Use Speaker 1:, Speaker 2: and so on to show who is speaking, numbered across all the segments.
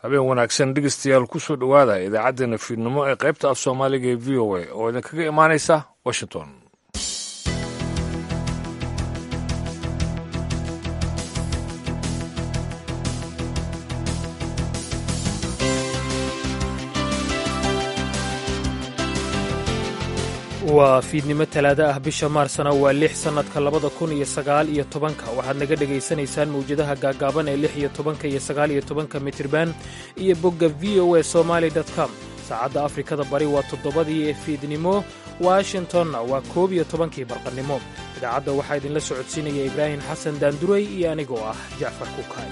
Speaker 1: habeen wanaagsan dhegeystayaal kusoo dhowaada idaacaddeenna fiidnimo ee qaybta af soomaaliga ee v o a oo idinkaga imaanaysa washington
Speaker 2: waa fiidnimo talaado ah bisha maarsna waa lix sannadka labada kun iyo sagaal iyo tobanka waxaad naga dhegaysanaysaan mawjadaha gaagaaban ee lix iyo tobanka iyo sagaal iyo tobanka mitriban iyo bogga v o a somaali com saacadda afrikada bari waa toddobadii fiidnimo washingtonna waa koob iyo tobankii barqannimo idaacadda waxaa idinla socodsiinaya ibraahim xasan daanduray iyo anigoo ah jacfar kukaay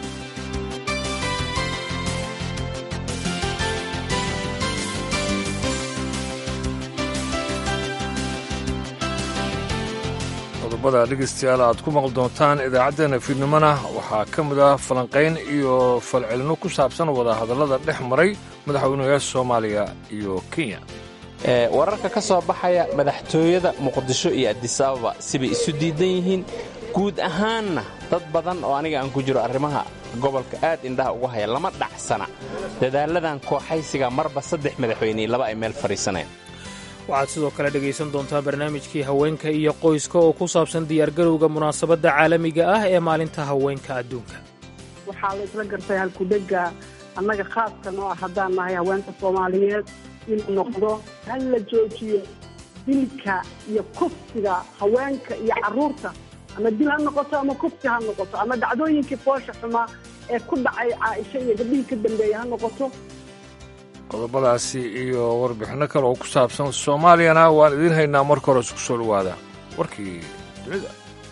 Speaker 1: qodobada dhegeystayaal aad ku maqli doontaan idaacaddeenna fiidnimona waxaa ka mid ah falanqayn iyo falcelino ku saabsan wadahadallada dhex maray madaxweynayaasha soomaaliya iyo kenya
Speaker 3: wararka ka soo baxaya madaxtooyada muqdisho iyo adisababa sibay isu diidan yihiin guud ahaanna dad badan oo aniga aan ku jiro arrimaha gobolka aad indhaha ugu haya lama dhacsana dadaaladan kooxaysiga marba saddex madaxweyney laba ay meel fadhiisaneen
Speaker 2: waxaad sidoo kale dhegaysan doontaa barnaamijkii haweenka iyo qoyska oo ku saabsan diyaargarowga munaasabadda caalamiga ah ee maalinta haweenka adduunka
Speaker 4: waxaa la isla gartay halkudhega annaga khaaska noo ah haddaan nahay haweenka soomaaliyeed inuu noqdo hal la joojiyo dilka iyo kufsiga haweenka iyo carruurta ama dil ha noqoto ama kufsi ha noqoto ama dhacdooyinkii foosha xumaa ee ku dhacay caaisho iyo gabdhihii ka dambeeya ha noqoto
Speaker 1: qodobadaasi iyo warbixinno kale oo ku saabsan soomaaliyana waan idiin haynaa marka hore isku soo dhowaada warkii dunida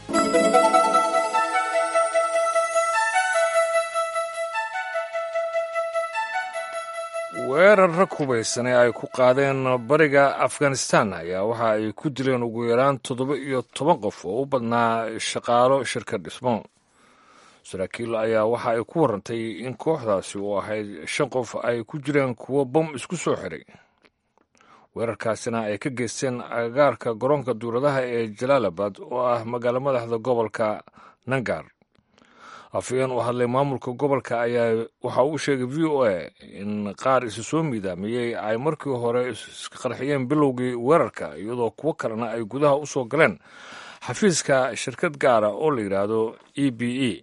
Speaker 1: weerar rag hubaysanee ay ku qaadeen bariga afghanistan ayaa waxa ay ku dileen ugu yaraan toddoba iyo toban qof oo u badnaa shaqaalo shirkad dhismo saraakiil ayaa waxa ay ku warantay in kooxdaasi oo ahayd shan qof ay ku jireen kuwo bom isku soo xiray weerarkaasina ay ka geysteen agagaarka garoonka duuradaha ee jalaalabad oo ah magaalo madaxda gobolka nangar afayeen u hadlay maamulka gobolka ayaa waxa uu sheegay v o a in qaar isu soo miidaamiyey ay markii hore iska qarxiyeen bilowgii weerarka iyadoo kuwo kalena ay gudaha u soo galeen xafiiska shirkad gaara oo la yidhaahdo e b e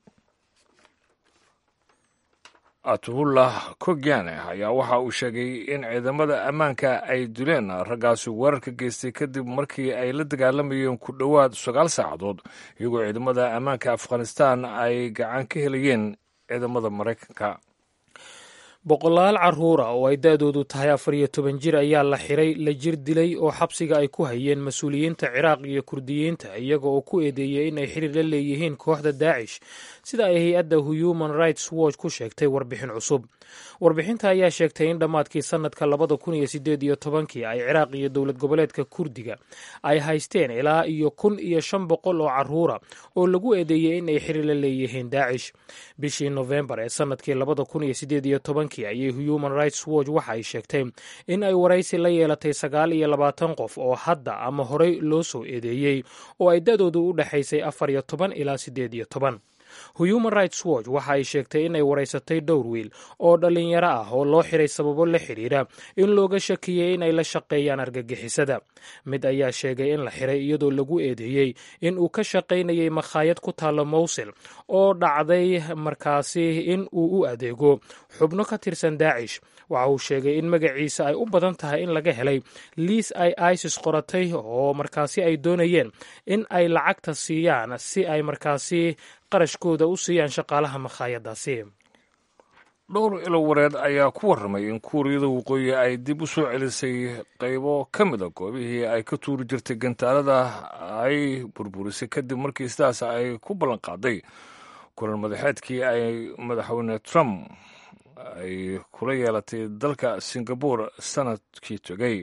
Speaker 1: atullah kogyane ayaa waxa uu sheegay in ciidamada ammaanka ay dileen raggaasi weerarka geystay kadib markii ay la dagaalamayeen ku dhowaad sagaal saacadood iyagoo ciidamada ammaanka afghanistan ay gacan ka helayeen ciidamada maraykanka
Speaker 2: boqolaal carruura oo ay da-doodu tahay afar iyo toban jir ayaa la xiray la jir dilay oo xabsiga ay ku hayeen mas-uuliyiinta ciraaq iyo kurdiyiinta iyaga oo ku eedeeyey in ay xiriir la leeyihiin kooxda daacish sida ay hay-adda human rights watch ku sheegtay warbixin cusub warbixinta ayaa sheegtay in dhammaadkii sannadka labada kun iyo sideed iyo tobankii ay ciraaq iyo dowlad goboleedka kurdiga ay haysteen ilaa iyo kun iyo shan boqol oo carruura oo lagu eedeeyey in ay xiriir la leeyihiin daacish bishii nofembar ee sannadkii labada kun iyo sideed iyo tobankii ayay human rights watch waxa ay sheegtay in ay waraysi la yeelatay sagaal iyo labaatan qof oo hadda ama horey loo soo eedeeyey oo ay da-doodu u dhexaysay afar iyo toban ilaa siddeed iyo toban human rights watch waxa ay sheegtay inay waraysatay dhowr wiil oo dhallinyaro ah oo loo xiray sababo la xidhiira in looga shakiyey in ay la shaqeeyaan argagixisada mid ayaa sheegay in la xiray iyadoo lagu eedeeyey in uu ka shaqaynayay makhaayad ku taalla mowsil oo dhacday markaasi in uu u adeego xubno ka tirsan daacish waxa uu sheegay in magaciisa ay u badan tahay in laga helay liis ay isis qoratay oo markaasi ay doonayeen in ay lacagta siiyaan si ay markaasi qarashkooda u siiyaan shaqaalaha makhaayadaasi
Speaker 1: dhowr ilo wareed ayaa ku warramay in kuuriyada waqooyi ay dib u soo celisay qaybo ka mida goobihii ay ka tuuri jirtay gantaalada ay burburisay kadib markii sidaas ay ku ballan qaaday kulan madaxeedkii ay madaxweyne trump ay kula yeelatay dalka singabore sanadkii tegey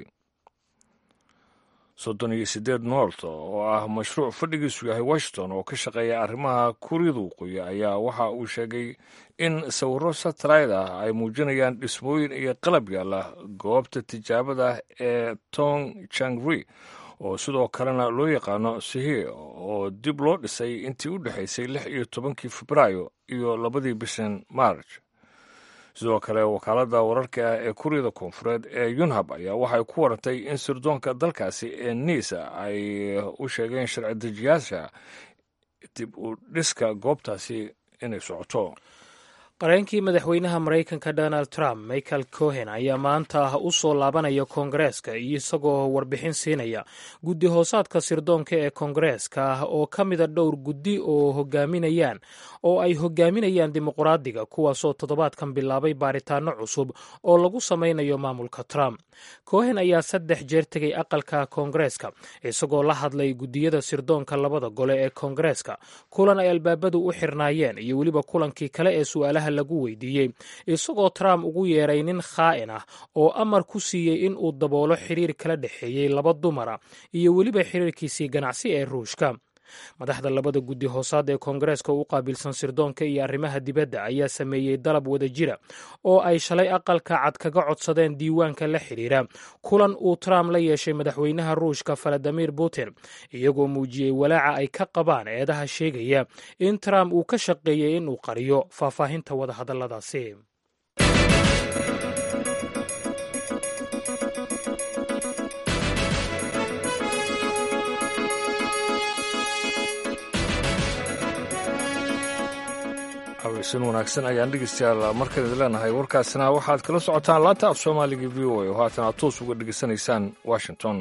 Speaker 1: soddon iyo siddeed noort oo ah mashruuc fadhigiisu yahay washington oo ka shaqeeya arrimaha kuuriyada waqooyi ayaa waxa uu sheegay in sawirro satellite ah ay muujinayaan dhismooyin iyo qalab yaalla goobta tijaabada ee tong changri oo sidoo kalena loo yaqaano sihi oo dib loo dhisay intii u dhexaysay lix iyo tobankii febraayo iyo labadii bishan march sidoo kale wakaaladda wararka ee kuuriyada koonfureed ee yunhab ayaa waxay ku warantay in sirdoonka dalkaasi ee niisa ay u sheegeen sharci dejiyaasha dib u dhiska goobtaasi inay socoto
Speaker 2: qareenkii madaxweynaha maraykanka donald trump michael cohen ayaa maanta u soo laabanaya koongareeska iyo isagoo warbixin siinaya guddi hoosaadka sirdoonka ee koongareeska oo ka mida dhowr guddi oo hogaaminayaan oo ay hogaaminayaan dimuqraadiga kuwaasoo toddobaadkan bilaabay baaritaano cusub oo lagu samaynayo maamulka trump cohen ayaa saddex jeer tegay aqalka koongareeska isagoo la hadlay guddiyada sirdoonka labada gole ee koongareeska kulan ay albaabadu u xirnaayeen iyo weliba kulankii kale ee su'aalaha lagu weydiiyey isagoo trump ugu yeeray nin khaa'in ah oo amar ku siiyey in uu daboolo xiriir kala dhexeeyey laba dumara iyo weliba xiriirkiisii ganacsi ee ruushka madaxda labada guddi hoosaad ee koongareeska u qaabilsan sirdoonka iyo arrimaha dibadda ayaa sameeyey dalab wada jira oo ay shalay aqalka cad kaga codsadeen diiwaanka la xidhiira kulan uu trump la yeeshay madaxweynaha ruushka valadimir putin iyagoo muujiyey walaaca ay ka qabaan eedaha sheegaya in trump uu ka shaqeeyey inuu qariyo faahfaahinta wadahadalladaasi
Speaker 1: sin wanaagsan ayaan dhegeystayaal markan idin leenahay warkaasna waxaad kala socotaan laanta af soomaaliga v o a oo haatan aad toos uga dhegeysanaysaan washington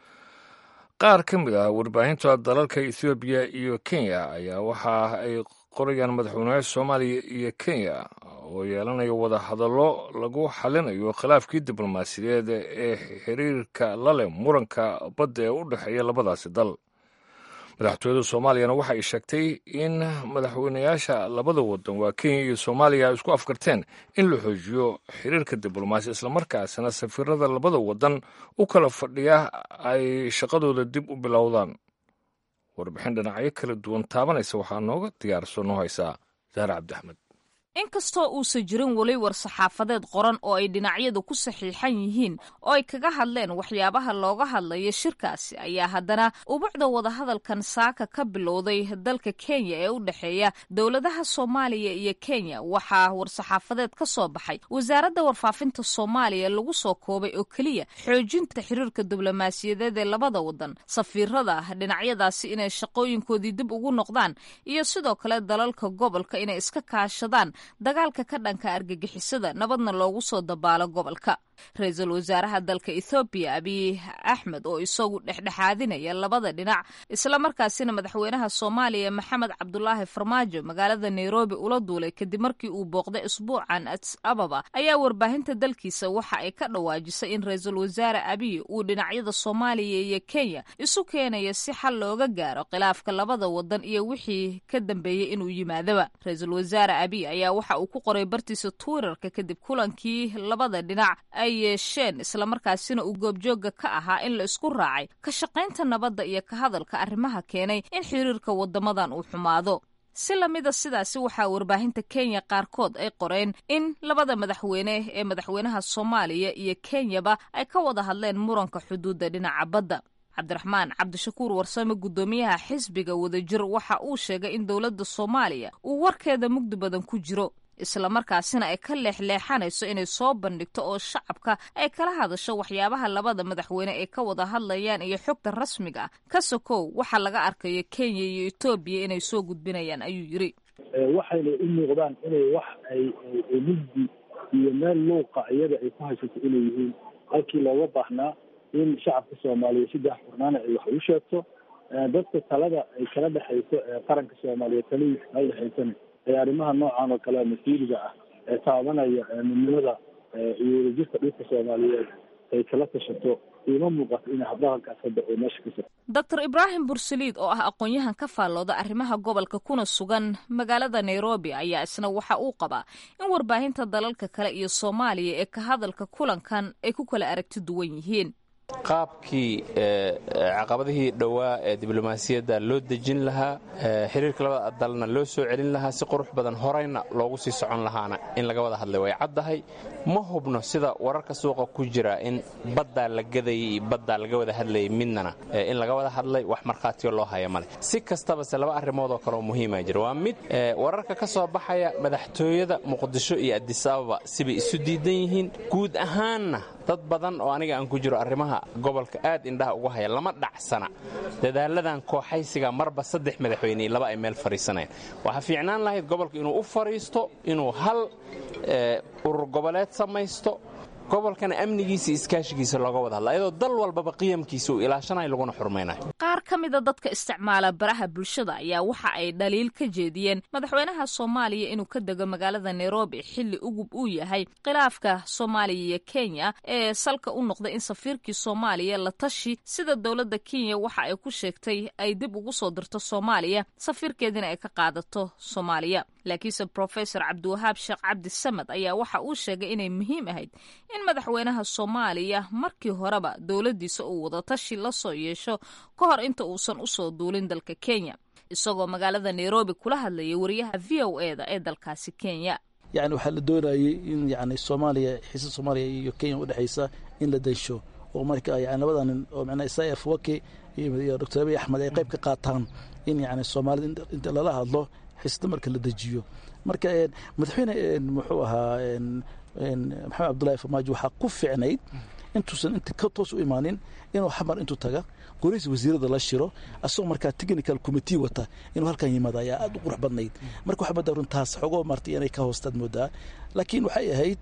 Speaker 1: qaar ka mid ah warbaahinta dalalka ethoobiya iyo kenya ayaa waxa ay qorayaan madaxweynaha soomaaliya iyo kenya oo yeelanaya wada hadallo lagu xalinayo khilaafkii diblomaasiyadeed ee xiriirka la leh muranka badda ee u dhexeeya labadaasi dal madaxtooyada soomaaliyana waxa ay sheegtay in madaxweynayaasha labada wadan waa kenya iyo soomaaliya isku afkarteen in la xoojiyo xiriirka diblomaasi islamarkaasina safiirada labada wadan u kala fadhiya ay shaqadooda dib u bilowdaan warbixin dhinacyo kala duwan taabanaysa waxaa nooga diyaarso noo haysaa zahra cabdiaxmed
Speaker 5: inkastoo uusan jirin weli war-saxaafadeed qoran oo ay dhinacyadu ku saxiixan yihiin oo ay kaga hadleen waxyaabaha looga hadlayo shirkaasi ayaa haddana ubucda wadahadalkan saaka ka bilowday dalka kenya ee u dhexeeya dowladaha soomaaliya iyo kenya waxaa war-saxaafadeed ka soo baxay wasaaradda warfaafinta soomaaliya lagu soo koobay oo keliya xoojinta xiriirka diblomaasiyadeed ee labada wadan safiirada dhinacyadaasi inay shaqooyinkoodii dib ugu noqdaan iyo sidoo kale dalalka gobolka inay iska kaashadaan dagaalka ka dhanka argagixisada nabadna loogu soo dabaalo gobolka ra-iisul wasaaraha dalka ethoobiya abiy axmed oo isagu dhexdhexaadinaya labada dhinac islamarkaasina madaxweynaha soomaaliya maxamed cabdulaahi farmaajo magaalada nairobi ula duulay kadib markii uu booqday isbuucan adis ababa ayaa warbaahinta dalkiisa waxa ay ka dhawaajisay in ra-iisul wasaare abiy uu dhinacyada soomaaliya iyo kenya isu keenayo si xal looga gaaro khilaafka labada wadan iyo wixii ka dambeeyey inuu yimaadaba ra-iisul wasaare abiy ayaa waxa uu ku qoray bartiisa twitterka kadib kulankii labada dhinac ay yeesheen islamarkaasina uu goobjooga ka ahaa in la isku raacay ka shaqaynta nabadda iyo ka hadalka arrimaha keenay in xiriirka wadamadan uu xumaado si lamida sidaasi waxaa warbaahinta kenya qaarkood ay qoreen in labada madaxweyne ee madaxweynaha soomaaliya iyo kenyaba ay ka wada hadleen muranka xuduudda dhinaca badda cabdiraxmaan cabdishakuur warsame guddoomiyaha xisbiga wadajir waxa uu sheegay in dowladda soomaaliya uu warkeeda mugdi badan ku jiro islamarkaasina ay ka leexleexanayso inay soo bandhigto oo shacabka ay kala hadasho waxyaabaha labada madaxweyne ay ka wada hadlayaan iyo xogta rasmiga ah ka sokow waxa laga arkayo kenya iyo etoobiya inay soo gudbinayaan ayuu yiri
Speaker 6: waxayna u muuqdaan inay wax ay mugdi iyo meel luuqa iyada ay ku haysato inay yihiin halkii looga baahnaa in shacabka soomaaliya saddex furnaana ay wax u sheegto dadka talada ay kala dhexayso ee qaranka soomaaliya taladiisa kala dhexaysana ee arrimaha noocan oo kale masiiriga ah ee taabanaya midnimada iyo wadajirka dhulka soomaaliyeed ay kala tashato iima muuqato in habdhaqankaas hadda oo meesha ka soo
Speaker 5: doctor ibraahim bursaliid oo ah aqoon-yahan ka faallooda arrimaha gobolka kuna sugan magaalada nairobi ayaa isna waxa uu qabaa in warbaahinta dalalka kale iyo soomaaliya ee ka hadalka kulankan ay ku kala aragti duwan yihiin
Speaker 3: qaabkii caqabadihii dhowaa ee diblomaasiyadda loo dejin lahaa xiriirka labada dalna loo soo celin lahaa si qurux badan horayna loogu sii socon lahaana in laga wada hadlay way caddahay ma hubno sida wararka suuqa ku jira in baddaa la gadayay iyo baddaa laga wada hadlayay midnana in laga wada hadlay wax markhaatiyo loo haya male si kastabase laba arrimood oo kaleoo muhiima jira waa mid wararka ka soo baxaya madaxtooyada muqdisho iyo adisababa sibay isu diidan yihiin guud ahaanna dad badan oo aniga aan ku jiro arrimaha gobolka aad indhaha ugu haya lama dhacsana dadaaladan kooxaysiga marba saddex madaxweyne iyo laba ay meel fadhiisanayaan waxaa fiicnaan lahayd gobolka inuu u fadhiisto inuu hal urur goboleed samaysto gobolkana amnigiisa iskaashigiisa looga wada hadla ayadoo dal walbaba qiyamkiisa uu ilaashanayo laguna xurmaynayo
Speaker 5: qaar ka mida dadka isticmaala baraha bulshada ayaa waxa ay dhaliil ka jeediyeen madaxweynaha soomaaliya inuu ka dego magaalada nairobi xilli ugub uu yahay khilaafka soomaaliya iyo kenya ee salka u noqday in safiirkii soomaaliya la tashi sida dowladda kenya waxa ay ku sheegtay ay dib ugu soo dirto soomaaliya safiirkeedina ay ka qaadato soomaaliya laakiinse profesor cabdiwahaab sheekh cabdi samad ayaa waxa uu sheegay inay muhiim ahayd in madaxweynaha soomaaliya markii horeba dowladdiisa uu wadatashi la soo yeesho ka hor inta uusan usoo duulin dalka kenya isagoo magaalada nairobi kula hadlayay wariyaha v o e da ee dalkaasi kenya
Speaker 7: yani waxaa la doonayay in yani soomaaliya xiisa soomaaliya iyo kenya udhexaysa in la dansho oo marka yani labada nin oo micnaa isaya fawake iyo doctor abiy axmed ay qayb ka qaataan in yani soomaalida inta lala hadlo xisda marka la dejiyo marka madaxweyne muxuu ahaa maxamed cabdullahi farmaajo waxaa ku ficnayd intuusan inta ka toos u imaanin inuu xamar intuu taga golihiisa wasiirada la shiro asagoo markaa technical committee wata inuu halkan yimaado ayaa aad u qurux badnayd marka waxaa moodaa runtaas xogoo martay inay ka hoostaad moodaa laakiin waxay ahayd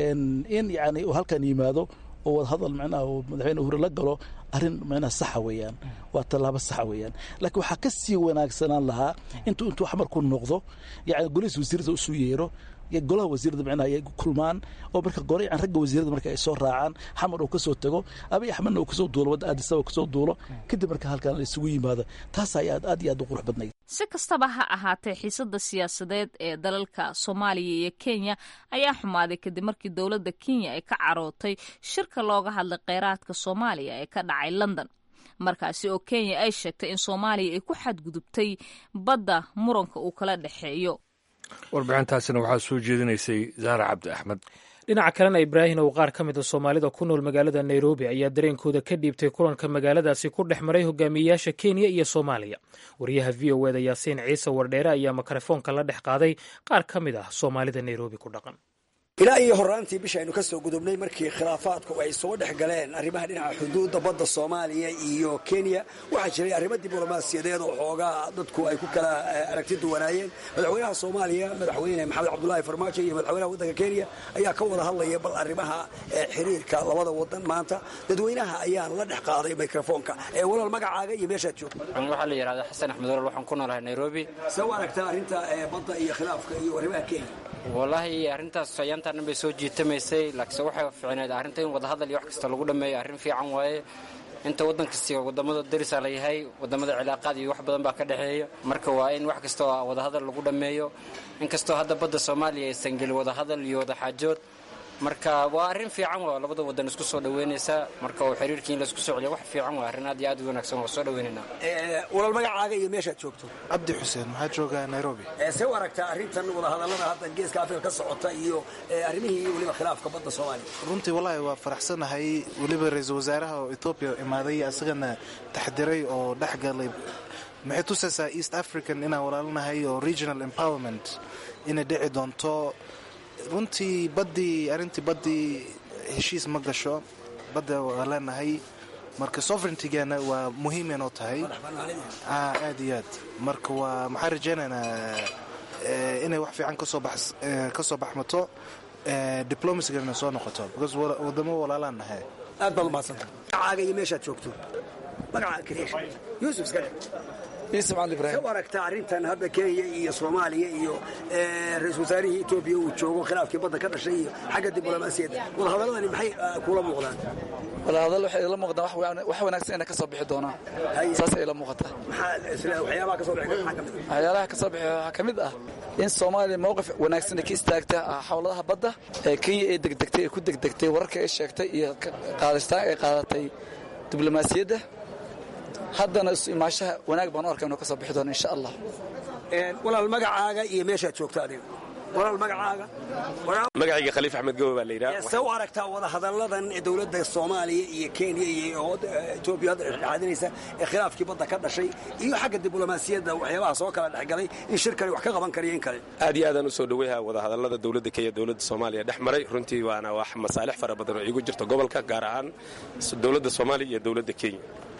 Speaker 7: in yani uu halkan yimaado oo wadahadal micnaha uu madaxweyne uhuru la galo arrin micnaha saxa weeyaan waa tallaabo saxa weeyaan laakiin waxaa ka sii wanaagsanaan lahaa intuu intuu xamar ku noqdo yani golihiisa wasiirada usuu yeero golaha wasiirada micnaha ay kulmaan oo marka gore yan ragga wasiirada marka ay soo raacaan xamar uu ka soo tago abiy axmedna uu kasoo duulo wadda aadisaba kasoo duulo kadib marka halkan la isugu yimaado taas ayaa aad iyo aad u qurux badnayd
Speaker 5: si kastaba ha ahaatee xiisada siyaasadeed ee dalalka soomaaliya iyo kenya ayaa xumaaday kadib markii dowladda kenya ay ka carootay shirka looga hadlay kheyraadka soomaaliya ee ka dhacay london markaasi oo kenya ay sheegtay in soomaaliya ay ku xadgudubtay badda muranka uu kala dhexeeyo
Speaker 1: warbixintaasina waxaa soo jeedinaysay zahra cabdi axmed
Speaker 2: dhinaca kalena ibraahim oo qaar ka mid a soomaalida ku nool magaalada nairobi ayaa dareenkooda ka dhiibtay kulanka magaaladaasi ku dhex maray hogaamiyeyaasha kenya iyo soomaaliya wariyaha v o eda yaasiin ciise wardheere ayaa mikrofoonka la dhex qaaday qaar ka mid ah soomaalida nairobi ku dhaqan
Speaker 8: ilaa iyo horaantii bisha aynu ka soo gudubnay markii khilaafaadku ay soo dhex galeen arrimaha dhinaca xuduudda badda soomaaliya iyo kenya waxaa jiray arrimo diblomaasiyadeed oo xoogaa dadku ay ku kala aragti duwanaayeen madaxweynaha soomaaliya madaxweyne maxamed cabdulaahi farmaajo iyo madaxweynaha waddanka kenya ayaa ka wada hadlaya bal arrimaha xiriirka labada wadan maanta dadweynaha ayaan la dhex qaaday mikrofoonka ee walaal magacaaga iyo meeshaad joogto
Speaker 9: waxaa la yidhahdaa xasan axmed walaal waxaan ku noolahay nairobi
Speaker 8: see u aragtaa arrinta badda iyo khilaafka iyo arrimaha kenya
Speaker 9: wallaahi arrintaas ayaantaannan bay soo jiitamaysay laakiinse waxay fiicneed arrinta in wadahadal iyo wax kasta lagu dhammeeyo arrin fiican waaye inta waddan kasti wadamada darisaa la yahay wadamada cilaaqaad iyo wax badan baa ka dhexeeya marka waa in wax kasta oo wadahadal lagu dhammeeyo inkastoo hadda badda soomaaliya aysan gelin wadahadal iyo wadaxaajood marka waa arrin fiican waa labada wadan isku soo dhaweynaysaa marka oo xiriirkii in laisku soo celiyo wax fiican waa arrin aad iyo aad u wanaagsan waa soo dhaweynaynaa
Speaker 8: walaal magacaaga iyo meeshaad joogto
Speaker 10: cabdi xuseen waxaa joogaa nairobi
Speaker 8: see u aragtaa arrintan wadahadallada hadda geeska afrika ka socota iyo arrimihii weliba khilaafka badda soomaaliya
Speaker 10: runtii wallaahi waa faraxsanahay weliba ra-iisul wasaaraha oo etoobiya imaaday asagana taxdiray oo dhex galay maxay tusaysaa east african inaan walaalinahay oo regional empowerment inay dhici doonto runtii baddii arrintii baddii heshiis ma gasho badda waa leenahay marka sovereigntigeena waa muhiimay noo tahay aad iyo aad marka waa maxaa rajaynaynaa inay wax fiican ka soo baxmato diblomacygeena soo noqoto because wadamo walaalaan nahay
Speaker 8: aad baad umahadsanta magacaaga iyo meeshaad joogto magacaaga kariish yuusuf iska
Speaker 11: yuusuf cali ibrahim
Speaker 8: u aragtaa arrintan hadda kenya iyo soomaaliya iyo ra-isul wasaarihii etoobiya uu joogo khilaafkii badda ka dhashay iyo xagga diblomaasiyadda wadahadaladani maxay kula muuqdaan
Speaker 11: wadahadal waxay ila muuqdaan wax wanaagsan inay ka soo bixi doonaan saasay ila muuqataa
Speaker 8: waxyaabaha ka soo bixi maxaa ka mid
Speaker 11: waxyaalaha ka soo bixi waxaa ka mid ah in soomaaliya mowqif wanaagsan ka istaagta xawladaha badda ee kenya ee degdegtay ee ku degdegtay wararka ay sheegtay iyo qaadastaan ay qaadatay diblomaasiyadda haddana isu imaashaha wanaag baan u arka inuu ka soo bixi doono insha allah
Speaker 8: walaal magacaaga iyo meeshaad joogto adiga walaal magacaaga
Speaker 12: magacayga khaliif axmed gowe baa la yidhaha
Speaker 8: see u aragtaa wadahadalladan dowladda soomaaliya iyo kenya iyo etoobiya hadda dhexdhexaadinaysa ee khilaafkii badda ka dhashay iyo xagga diblomaasiyadda waxyaabaha soo kala dhexgalay in shirkani wax ka qaban karayo in kale
Speaker 12: aad iyo aadaan u soo dhoweyha wadahadallada dowladda kenya dowladda soomaaliya dhex maray runtii waana wax masaalix fara badan oo iigu jirta gobolka gaar ahaan dowladda soomaaliya iyo dowladda kenya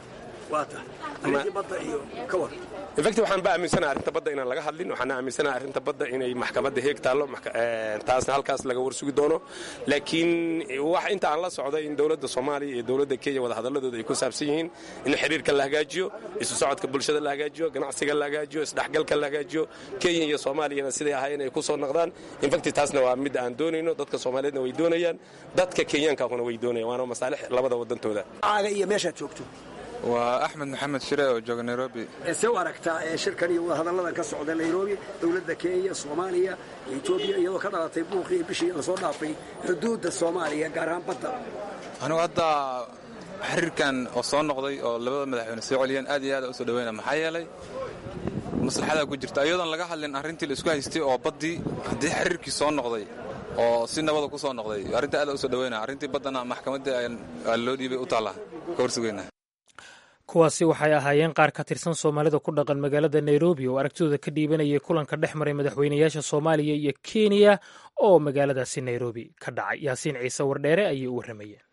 Speaker 12: infacti waxaan ba aaminsanaha arrinta badda inaan laga hadlin waxaana aaminsanaha arrinta badda inay maxkamadda heeg taallo taasna halkaas laga warsugi doono laakiin wax inta aan la socday in dowladda soomaaliya iyo dowladda kenya wadahadalladooda ay ku saabsan yihiin in xiriirka la hagaajiyo isu socodka bulshada la hagaajiyo ganacsiga la hagaajiyo isdhexgalka la hagaajiyo kenya iyo soomaaliyana siday ahaayeen ay ku soo noqdaan infacti taasna waa mid aan doonayno dadka soomaaliyeedna way doonayaan dadka kenyaankaahuna way doonayaan waana masaalix labada wadantooda
Speaker 8: iyo meeshaad joogto
Speaker 13: waa axmed maxamed shire oo jooga nairobi
Speaker 8: see u aragtaa shirkan iyo wadahadalladan ka socda nairobi dowladda kenya soomaaliya etoobiya iyadoo ka dhalatay buuqii bishii lasoo dhaafay xuduudda soomaaliya gaar ahaan badda
Speaker 13: anigu hadda xiriirkan oo soo noqday oo labada madaxweyne soo celiyeen aad iyo aad u soo dhaweyna maxaa yeelay maslaxadaa ku jirta iyadoon laga hadlin arrintii la isku haystay oo baddii haddii xiriirkii soo noqday oo si nabada ku soo noqday arrinta aad u soo dhaweyna arrintii baddana maxkamaddii loo dhiibay u taalla ka horsugeyna
Speaker 2: kuwaasi waxay ahaayeen qaar ka tirsan soomaalida ku dhaqan magaalada nairobi oo aragtidooda ka dhiibanayay kulanka dhex maray madaxweynayaasha soomaaliya iyo kenya oo magaaladaasi nairobi ka dhacay yaasiin ciise wardheere ayay u warramayeen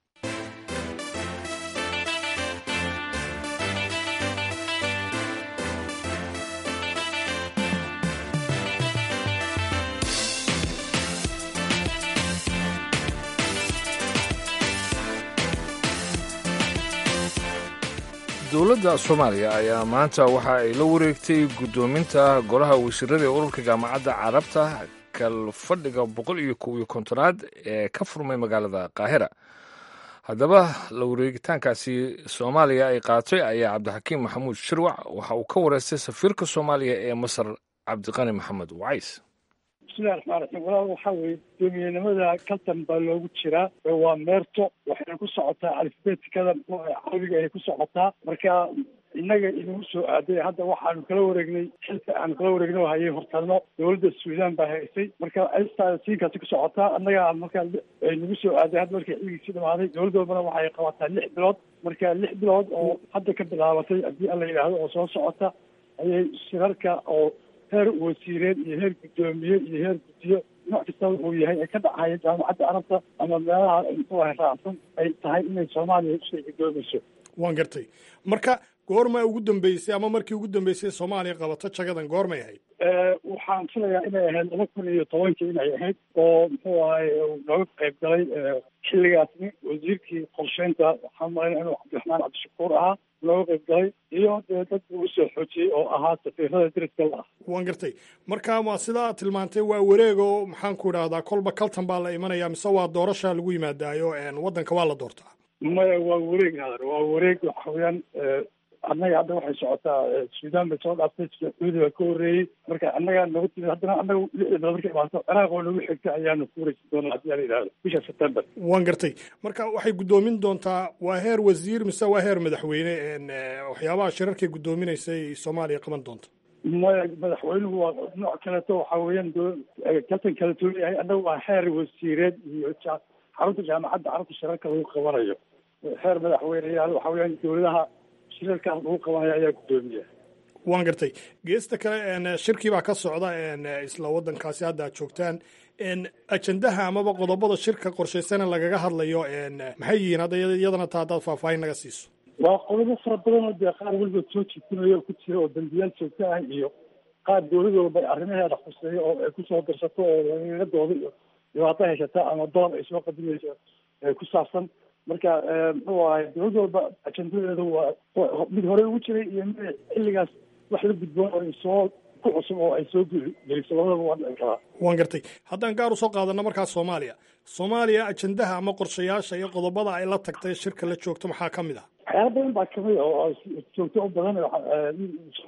Speaker 1: dowladda soomaaliya ayaa maanta waxa ay la wareegtay guddoominta golaha wasiirada ee ururka jaamacadda carabta kalfadhiga boqol iyo kow iyo kontonaad ee ka furmay magaalada qaahira haddaba la wareegitaankaasi soomaaliya ay qaatay ayaa cabdixakiim maxamuud shirwac waxa uu ka wareystay safiirka soomaaliya ee masar cabdiqani maxamed wacays
Speaker 14: bismillahi raxmaan raxiim walaal waxaa weeye guddoomiyenimada kaltan baa loogu jiraa waa meerto waxayna ku socotaa alifbeetikada carabiga ayay ku socotaa marka innaga inagu soo aaday hadda waxaanu kala wareegnay xilka aanu kala wareegnay oo hayay hortalno dowladda suudaan baa haysay marka aystaada siinkaasi ku socotaa annaga markaa nagu soo aaday hadda markii xilligiisii dhamaaday dowladda walbana waxay qabataa lix bilood marka lix bilood oo hadda ka bilaabatay haddii alla yidhaahdo oo soo socota ayay shirarka oo heer wasiireed iyo heer guddoomiye iyo heer guddiyo nooc kastaba uu yahay ay ka dhacaya jaamacadda carabta ama meelaha muxuu ahay raacsan ay tahay inay soomaaliya usoo guddoomayso
Speaker 15: waan gartay marka goorma ugu dambeysay ama markii ugu dambeysay soomaaliya qabato jagadan goormay ahayd
Speaker 14: waxaan filayaa inay ahayd laba kun iyo tobankii inay ahayd oo muxuu ahay nooga qayb galay xilligaasni wasiirkii qorsheynta waxaan malayna inuu cabdiraxmaan cabdishakuur ahaa looga qayb galay iyo dee dad uu usoo xoojiyey oo ahaa safiirada deriska la ah
Speaker 15: waan gartay marka ma sidaa tilmaantay waa wareeg oo maxaan ku idhaahdaa kolba kaltan baa la imanaya mise waa doorasha lagu yimaadaayo waddanka waa la doortaa
Speaker 14: maya waa wareeg hadar waa wareeg waxa weeyaan annaga hadda waxay socotaa suudaan bay soo dhaaftay sacuudi baa ka horreeyey marka annagaa nooga timid haddana annaga lixda bilood markay imaato ciraaq oo nagu xigta ayaanu ku wareysan doonaa haddii ala yidhahdo bisha september
Speaker 15: waan gartay marka waxay guddoomin doontaa waa heer wasiir mise waa heer madaxweyne waxyaabaha shirarkay guddoominaysay soomaaliya qaban doonta
Speaker 14: maya madaxweynuhu waa nooc kaleeto waxa weeyaan kaltan kala duwan yahay annaga waa heer wasiireed iyo xarunta jaamacadda carabta shirarka lagu qabanayo heer madaxweyneyaal waxa weeyaan dowladaha shirarkaas lagu qabanayo ayaa guddoomiya
Speaker 15: waan gartay geesta kale shirkii baa ka socda isla waddankaasi hadda aad joogtaan ajendaha amaba qodobada shirka qorshaysana lagaga hadlayo maxay yihiin hadda iyadana taa haddaad faahfaahin naga siiso
Speaker 14: waa qodobo fara badan oo dee qaar weliba soo jiitinayo oo ku jira oo dambiyaal joogto ah iyo qaar dowlad walba arrimaheeda khuseeyo oo ay kusoo darsato oo lagagadooda iyo dhibaato haysata ama doon ay soo qadimayso ku saabsan marka muxuu ahay dowlad walba ajendadeedu waa mid hore ugu jiray iyo mid xilligaas wax la gudboon oo soo ku cusub oo ay soo geliso labadaba waa dhici karaa
Speaker 15: waan gartay haddaan gaar usoo qaadano markaas soomaaliya soomaaliya ajendaha ama qorshayaasha iyo qodobada ay la tagtay shirka la joogto maxaa ka mid ah
Speaker 14: waxyaala badan baa kamid a oo joogto u badan soomaaliya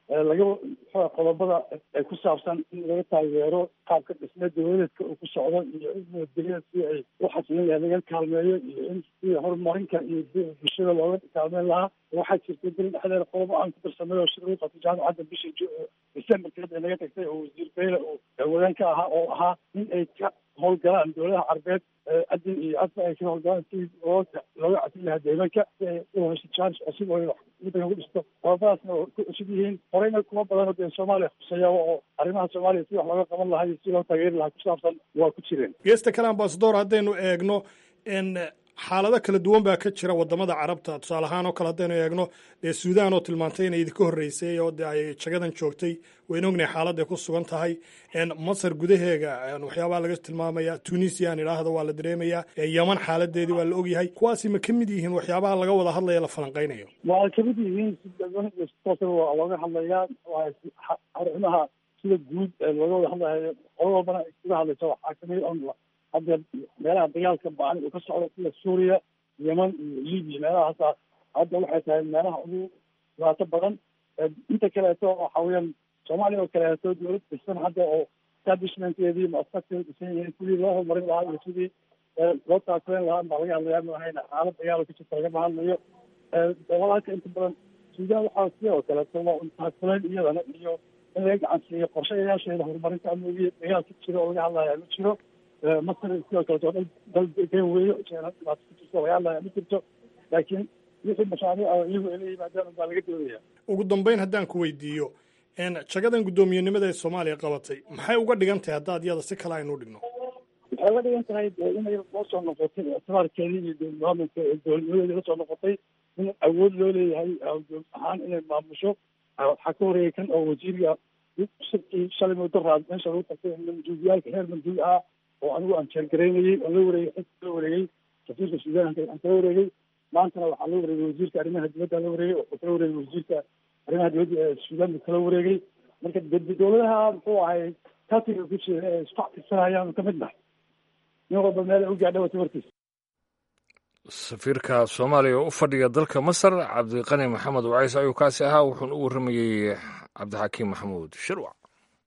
Speaker 14: laga muxua qodobada ay ku saabsan in laga taageero qaabka dhisme dawladeedka uu ku socdo iyo in nabadgelyada si ay u xasilin lahayd laga kaalmeeyo iyo in si horumarinka iyo bulshada looga kaalmeyn lahaa waxaa jirta dali dhexdeeda qodobo aan ku darsamay oo shir lagu qabtay jaamacadda bishii decemberkeed ee naga tagtay oo wasiir beyle oo wadaan ka ahaa oo ahaa in ay ka howlgalaan dowladaha carbeed adin iyo adba ay ka howlgalaan si looga looga casin lahaa deegaanka si ay u hesho chance cusub oo waddanka ku dhisto qodobadaasna oo ku cusub yihiin horeyna kuma badan oo dee soomaaliya khuseeyaaba oo arrimaha soomaaliya si wax looga qaban lahaa iyo si loo taageeri lahaa ku saabsan waa ku jireen
Speaker 15: geesta kale ambasador haddaynu eegno n xaalado kala duwan baa ka jira wadamada carabta tusaale ahaan oo kale haddaynu eegno dee suudaan oo tilmaantay inay idinka horreysay oo de ay jagadan joogtay waynu ognahay xaaladday ku sugan tahay masar gudaheega waxyaabaha laga tilmaamaya tunisia aan idhaahdo waa la dareemayaa yeman xaaladeedii waa la ogyahay kuwaasi ma ka mid yihiin waxyaabaha laga wada hadlaya la falanqaynayo
Speaker 14: waa kamid yihiin si waa looga hadlayaa arrimaha sida guud ee looga wada hadlayo qolo walbana ay kaga hadlayso waxaa kamid on hadda meelaha dagaalka ba-an uu ka socdo sida suuriya yeman iyo libiya meelahaasa hadda waxay tahay meelaha ugu dhibaato badan inta kaleeto waxa weeyaan soomaaliya oo kaleeto dowlad dhisan hadda oo establishmentkeedii muasasakeeda dhisan yihiin sidii loo horumarin lahaa iyo sidii loo taakuleen lahaa baa laga hadlayaa maahayna xaalad dagaal ka jirta lagama hadlayo dalalka inta badan suudaan waxaa sidoo kaleeto waa un taakuleen iyadana iyo in laga gacan siiyo qorshayaasheeda horumarinta amnigiya dagaalka jiro oo laga hadlaya ma jiro masar sidoo kaleto dal dal degan weeyo dhibaato ku jirto laga hadlaya ma jirto laakiin wixii mashaariic oo iyagu ay la yimaadaan baa laga doodaya
Speaker 15: ugu dambeyn haddaan ku weydiiyo jagadan guddoomiyenimada ee soomaaliya qabatay maxay uga dhigan tahay haddaad iyada si kale aynu dhigno
Speaker 14: waxay uga dhigan tahay inay loo soo noqotay ictibaarkeedii iyo dowladmaamulka dowladnimadeedii lasoo noqotay in awood loo leeyahay dowlad ahaan inay maamusho waxaa ka horeeyay kan oo wasiirga shirkii shalay muddo raad meesha lagu tagtay manduubiyaalka heer manduub ah oo anigu aan jeergaraynayey oo la wareegay xilka la wareegay safiirka suudaan aan kala wareegay maantana waxaa la wareegay wasiirka arrimaha dibadda la wareegay wuxuu kala wareegay wasiirka arrimaha dibadda ee suudaan buu kala wareegay marka dowladaha muxuu ahay katiga ku jira ee isku cakisanayaanu ka mid nahay nin walba meel u gaadha wata warkiisa
Speaker 1: safiirka soomaaliya oo u fadhiya dalka masar cabdiqani maxamed wacays ayuu kaasi ahaa wuxuuna u warramayey cabdixakiim maxamuud shirwac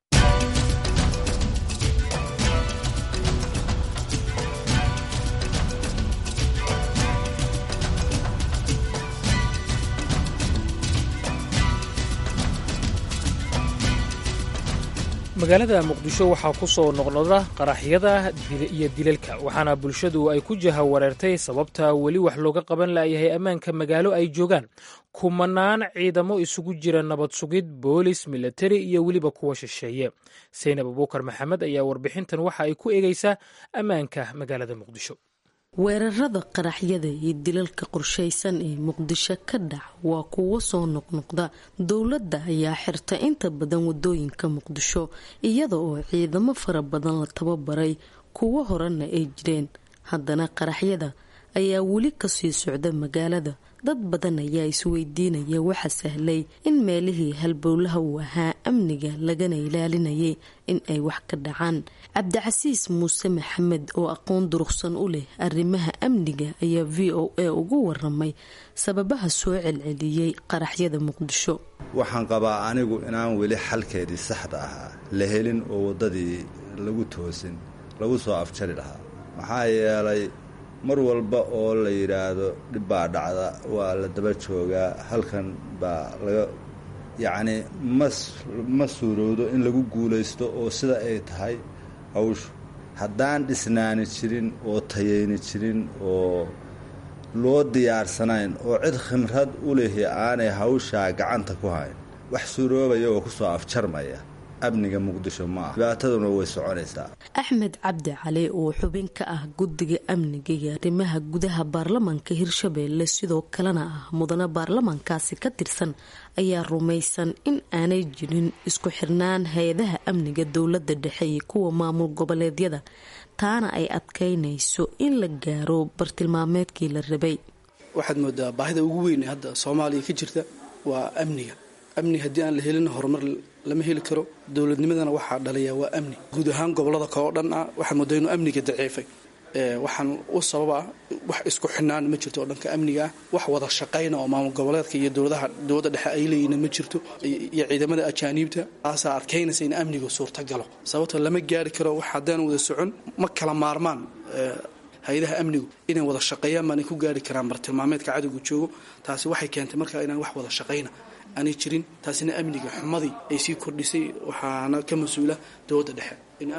Speaker 2: magaalada muqdisho waxaa ku soo noqnoqda qaraxyada iyo dilalka waxaana bulshadu ay ku jaha wareertay sababta weli wax looga qaban laayahay ammaanka magaalo ay joogaan kumanaan ciidamo isugu jira nabad sugid boolis milatari iyo weliba kuwa shisheeye saynab abuukar maxamed ayaa warbixintan waxa ay ku eegaysaa ammaanka magaalada muqdisho
Speaker 16: weerarada qaraxyada iyo dilalka qorshaysan ee muqdisho ka dhac waa kuwo soo noqnoqda dowladda ayaa xirta inta badan wadooyinka muqdisho iyada oo ciidamo fara badan la tababaray kuwo horena ay jireen haddana qaraxyada ayaa weli kasii socda magaalada dad badan ayaa isweydiinaya waxa sahlay in meelihii halbowlaha uu ahaa amniga lagana ilaalinayay in ay wax ka dhacaan cabdicasiis muuse maxamed oo aqoon durugsan u leh arrimaha amniga ayaa v o a ugu waramay sababaha soo celceliyey qaraxyada muqdisho
Speaker 17: waxaan qabaa anigu inaan weli xalkeedii saxda ahaa la helin oo waddadii lagu toosin lagu soo afjari lahaa maxaa yeelay mar walba oo la yidhaahdo dhib baa dhacda waa la daba joogaa halkan baa laga yacnii mas ma suurowdo in lagu guulaysto oo sida ay tahay hawshu haddaan dhisnaani jirin oo tayayni jirin oo loo diyaarsanayn oo cid khimrad u lehi aanay hawshaa gacanta ku hayn wax suuroobaya oo ku soo afjarmaya amniga muqdisho ma ah dhibaataduna way soconaysaa
Speaker 16: axmed cabdi cali oo xubin ka ah guddiga amniga iyo arrimaha gudaha baarlamaanka hirshabeelle sidoo kalena ah mudane baarlamaankaasi ka tirsan ayaa rumaysan in aanay jirin isku xirnaan hay-adaha amniga dowladda dhexe iyo kuwa maamul goboleedyada taana ay adkaynayso in la gaaro bartilmaameedkii la rabay
Speaker 18: waxaad moodaa baahida ugu weyn ee hadda soomaaliya ka jirta waa amniga amni haddii aan la helin horumar lama heli karo dowladnimadana waxaa dhalaya waa amni guud ahaan gobolada kale oo dhan ah waxaa moodaa inuu amniga daciifay waxaan u sababa wax isku xidhnaan ma jirto oo dhanka amniga ah wax wada shaqayna oo maamul goboleedka iyo dowladaha dowladda dhexe ay leeyihiin ma jirto iyo ciidamada ajaaniibta taasaa adkaynaysa in amnigu suurtagalo sababto lama gaari karo wax haddaan wada socon ma kala maarmaan hay-adaha amnigu inay wada shaqeeyaan baanay ku gaari karaan bartilmaameedka cadowgu joogo taasi waxay keentay markaa inaan wax wada shaqayna aanay jirin taasina amniga xumadii ay sii kordhisay waxaana ka mas-uula dowladda dhexe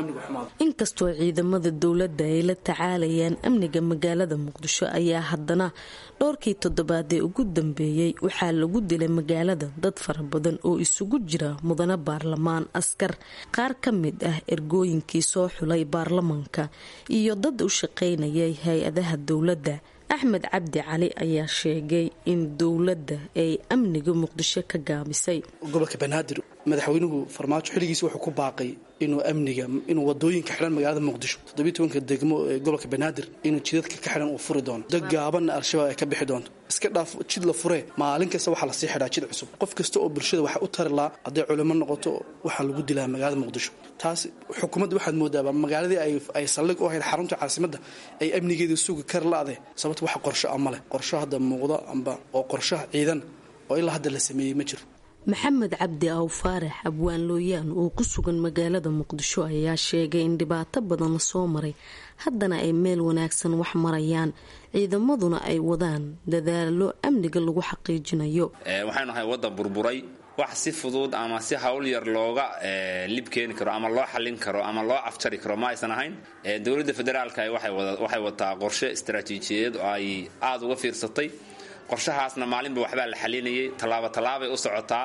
Speaker 16: inkastoo ciidamada dowladda ay la tacaalayaan amniga magaalada muqdisho ayaa haddana dhowrkii toddobaadee ugu dambeeyey waxaa lagu dilay magaalada dad fara badan oo isugu jira mudane baarlamaan askar qaar ka mid ah ergooyinkii soo xulay baarlamaanka iyo dad u shaqaynayay hay-adaha dowladda axmed cabdi cali ayaa sheegay in dowladda ay amniga muqdisho ka gaabisay
Speaker 18: gobolka banaadir madaxweynuhu farmaajo xilligiisi wuxuu ku baaqay inuu amniga inuu wadooyinka xidhan magaalada muqdisho toddobiyi tobanka degmo ee gobolka banaadir inuu jidadka ka xidhan uu furi doono dad gaabanna al-shabaab ay ka bixi doonto iska dhaaf jid la furee maalin kasta waxaa lasii xidhaa jid cusub qof kasta oo bulshada waxaa u tari lahaa hadday culimo noqoto waxaa lagu dilaa magaalada muqdisho taas xukuumadda waxaad moodaaba magaaladii ay saldhig u ahayd xarunta caasimadda ay amnigeeda sugi kar la-de sababta wax qorsho ama leh qorsho hadda muuqda amba oo qorshaha ciidan oo ilaa hadda la sameeyey ma jiro
Speaker 16: maxamed cabdi aw faarax abwaan looyaan oo ku sugan magaalada muqdisho ayaa sheegay in dhibaato badan lasoo maray haddana ay meel wanaagsan wax marayaan ciidamaduna ay wadaan dadaalo amniga lagu xaqiijinayo
Speaker 19: waxaynu ahay waddan burburay wax si fudud ama si hawl yar looga lib keeni karo ama loo xallin karo ama loo afjari karo ma aysan ahayn dowladda federaalka waxay wataa qorshe istaraatiijiyadeed oo ay aada uga fiirsatay qorshahaasna maalinba waxbaa la xalinayay tallaabo tallaabay u socotaa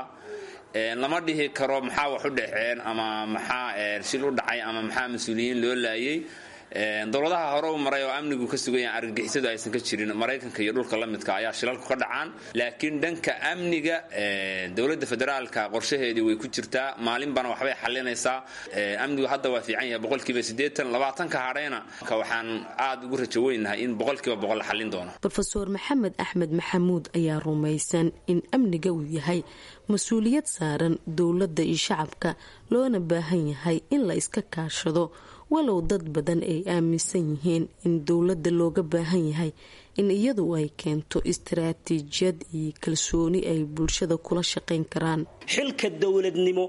Speaker 19: lama dhihi karo maxaa wax u dhexeen ama maxaa shil u dhacay ama maxaa mas-uuliyiin loo laayay dowladaha hore u maray oo amnigu ka sugan yahay argagixisadu aysan ka jirin maraykanka iyo dhulka la midka ayaa shilalku ka dhacaan laakiin dhanka amniga dowladda federaalka qorshaheedii way ku jirtaa maalinbana waxbay xalinaysaa amnigu hadda waa fiican yahay boqolkiiba siddeetan labaatanka hadhayna waxaan aada ugu rajo weynahay in boqolkiiba boqol la xallin doono
Speaker 16: rofeor maxamed axmed maxamuud ayaa rumaysan in amniga uu yahay mas-uuliyad saaran dowladda iyo shacabka loona baahan yahay in la iska kaashado walow dad badan ay aaminsan yihiin in dowladda looga baahan yahay in iyadu ay keento istaraatiijiyad iyo kalsooni ay bulshada kula shaqayn karaan
Speaker 20: xilka dowladnimo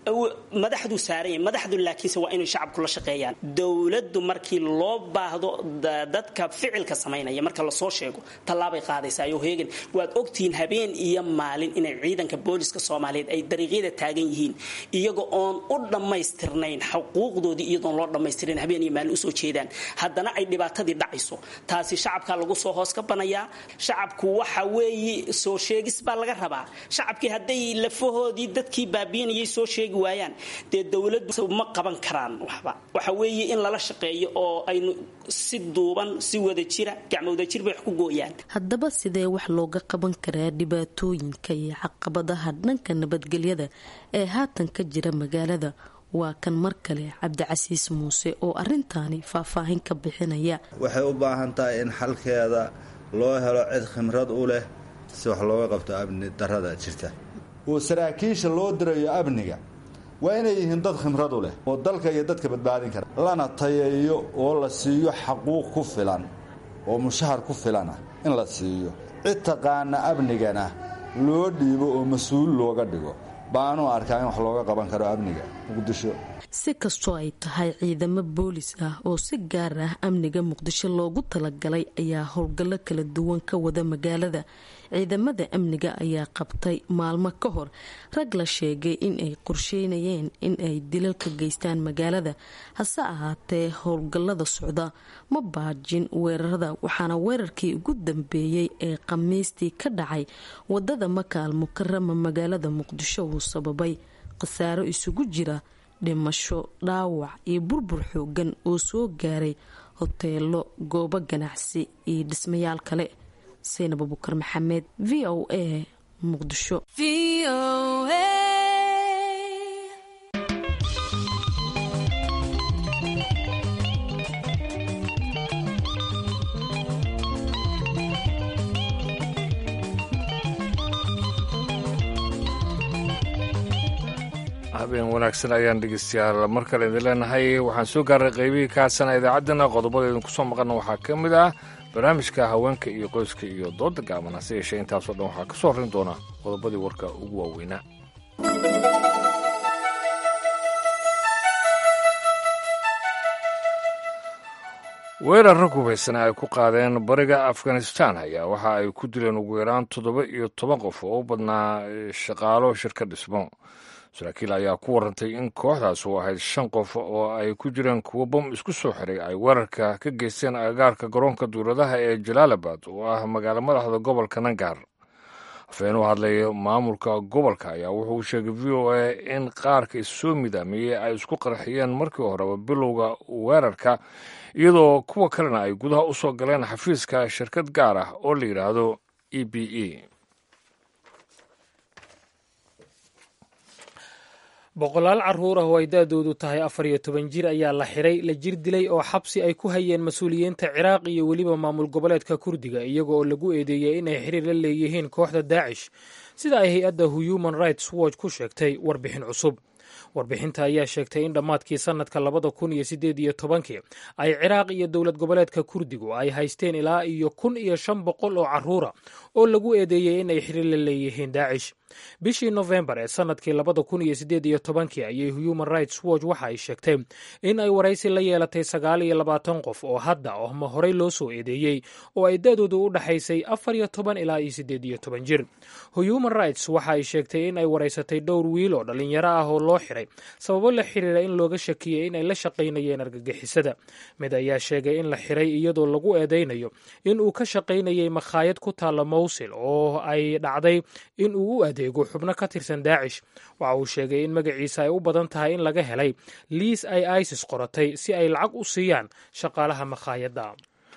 Speaker 20: madaxdu saaranya madaxdu laakiinse waa inay shacabku la shaqeeyaan dowladdu markii loo baahdo dadka ficilka samaynaya marka lasoo sheego tallaabay qaadaysayo heegan waad ogtihiin habeen iyo maalin inay ciidanka booliska soomaaliyeed ay dariiqyada taagan yihiin iyaga oon u dhammaystirnayn xuquuqdoodii iyadoon loo dhammaystirin habeen iyo maalin usoo jeedaan haddana ay dhibaatadii dhacayso taasi shacabka lagu soo hoos ka banayaa shacabku waxa weeye soo sheegis baa laga rabaa shacabkii hadday lafahoodii dadkii baabiinayay soo sheegi waayaan dee dowladdu ma qaban karaan waxba waxa weeye in lala shaqeeyo oo aynu si duuban si wada jira gacmowdajir bay wax ku gooyaan
Speaker 16: haddaba sidee wax looga qaban karaa dhibaatooyinka iyo caqabadaha dhanka nabadgelyada ee haatan ka jira magaalada waa kan mar kale cabdicasiis muuse oo arintaani faahfaahin ka bixinaya
Speaker 17: waxay u baahan tahay in xalkeeda loo helo cid khimrad u leh si wax looga qabto amni darada jirta oo saraakiisha loo dirayo amniga waa inay yihiin dad khimrad u leh oo dalka iyo dadka badbaadin kara lana tayeeyo oo la siiyo xaquuq ku filan oo mushahar ku filan ah in la siiyo cid taqaana amnigana loo dhiibo oo mas-uul looga dhigo baanu arkaa in wax looga qaban karo amniga muqdisho
Speaker 16: si kastoo ay tahay ciidamo boolis ah oo si gaar ah amniga muqdisho loogu talagalay ayaa howlgallo kala duwan ka wada magaalada ciidamada amniga ayaa qabtay maalmo ka hor rag la sheegay in ay qorsheynayeen in ay dilal ka geystaan magaalada hase ahaatee howlgallada socda ma baajin weerarada waxaana weerarkii ugu dambeeyey ee khamiistii ka dhacay wadada makaal mukarama magaalada muqdisho uu sababay khasaaro isugu jira dhimasho dhaawac iyo burbur xoogan oo soo gaaray hoteelo goobo ganacsi iyo dhismayaal kale saynab abukar maxamed v o a muqdisho
Speaker 1: habeen wanaagsan ayaan dhegeystayaal mar kale idin leenahay waxaan soo gaaray qaybihii kaasana idaacaddana qodobada idinku soo maqana waxaa ka mid ah barnaamijka haweenka iyo qoyska iyo dooda gaaban hase yeeshee intaasoo dhan waxaa ka soo horrin doona qodobadii warka ugu waaweynaa weerar rag hubaysana ay ku qaadeen bariga afghanistan ayaa waxa ay ku dileen ugu yaraan toddoba iyo toban qof oo u badnaa shaqaalo shirka dhismo saraakiil ayaa ku warantay in kooxdaas uu ahayd shan qof oo ay ku jireen kuwo bom isku soo xiray ay weerarka ka geysteen agagaarka garoonka duuladaha ee jalaalabad oo ah magaalo madaxda gobolka nangar afhayeen u hadlay maamulka gobolka ayaa wuxuu sheegay v o a in qaarka issoo midaamiyey ay isku qarxiyeen markii horeba bilowga weerarka iyadoo kuwa kalena ay gudaha u soo galeen xafiiska shirkad gaar ah oo la yidhaahdo e b e
Speaker 2: boqolaal carruur ah oo ay da-doodu tahay afar iyo toban jir ayaa la xiray la jir dilay oo xabsi ay ku hayeen mas-uuliyiinta ciraaq iyo weliba maamul goboleedka kurdiga iyaga oo lagu eedeeyey inay xiriir la leeyihiin kooxda daacish sida ay hay-adda human rights watch ku sheegtay warbixin cusub warbixinta ayaa sheegtay in dhammaadkii sannadka labada kun iyo siddeed iyo tobankii ay ciraaq iyo dowlad goboleedka kurdigu ay haysteen ilaa iyo kun iyo shan boqol oo carruura oo lagu eedeeyey in ay xiriir la leeyihiin daacish bishii nofembar ee sannadkii labada kun iyo siddeed iyo tobankii ayay human rights watch waxa ay sheegtay in ay waraysi la yeelatay sagaal iyo labaatan qof oo hadda ohma horey loo soo eedeeyey oo ay da-doodu u dhaxaysay afar iyo toban ilaa iyo siddeed iyo toban jir human rights waxa ay sheegtay in ay waraysatay dhowr wiil oo dhallinyaro ah oo loo xiray sababo la xiriira in looga shakiyey inay la shaqaynayeen argagixisada mid ayaa sheegay in la xiray iyadoo lagu eedaynayo in uu ka shaqaynayay makhaayad ku taalla mowsil oo ay dhacday in uu u adeego xubno ka tirsan daacish waxa uu sheegay in magaciisa ay u badan tahay in laga helay liis ay isis qoratay si ay lacag u siiyaan shaqaalaha makhaayadda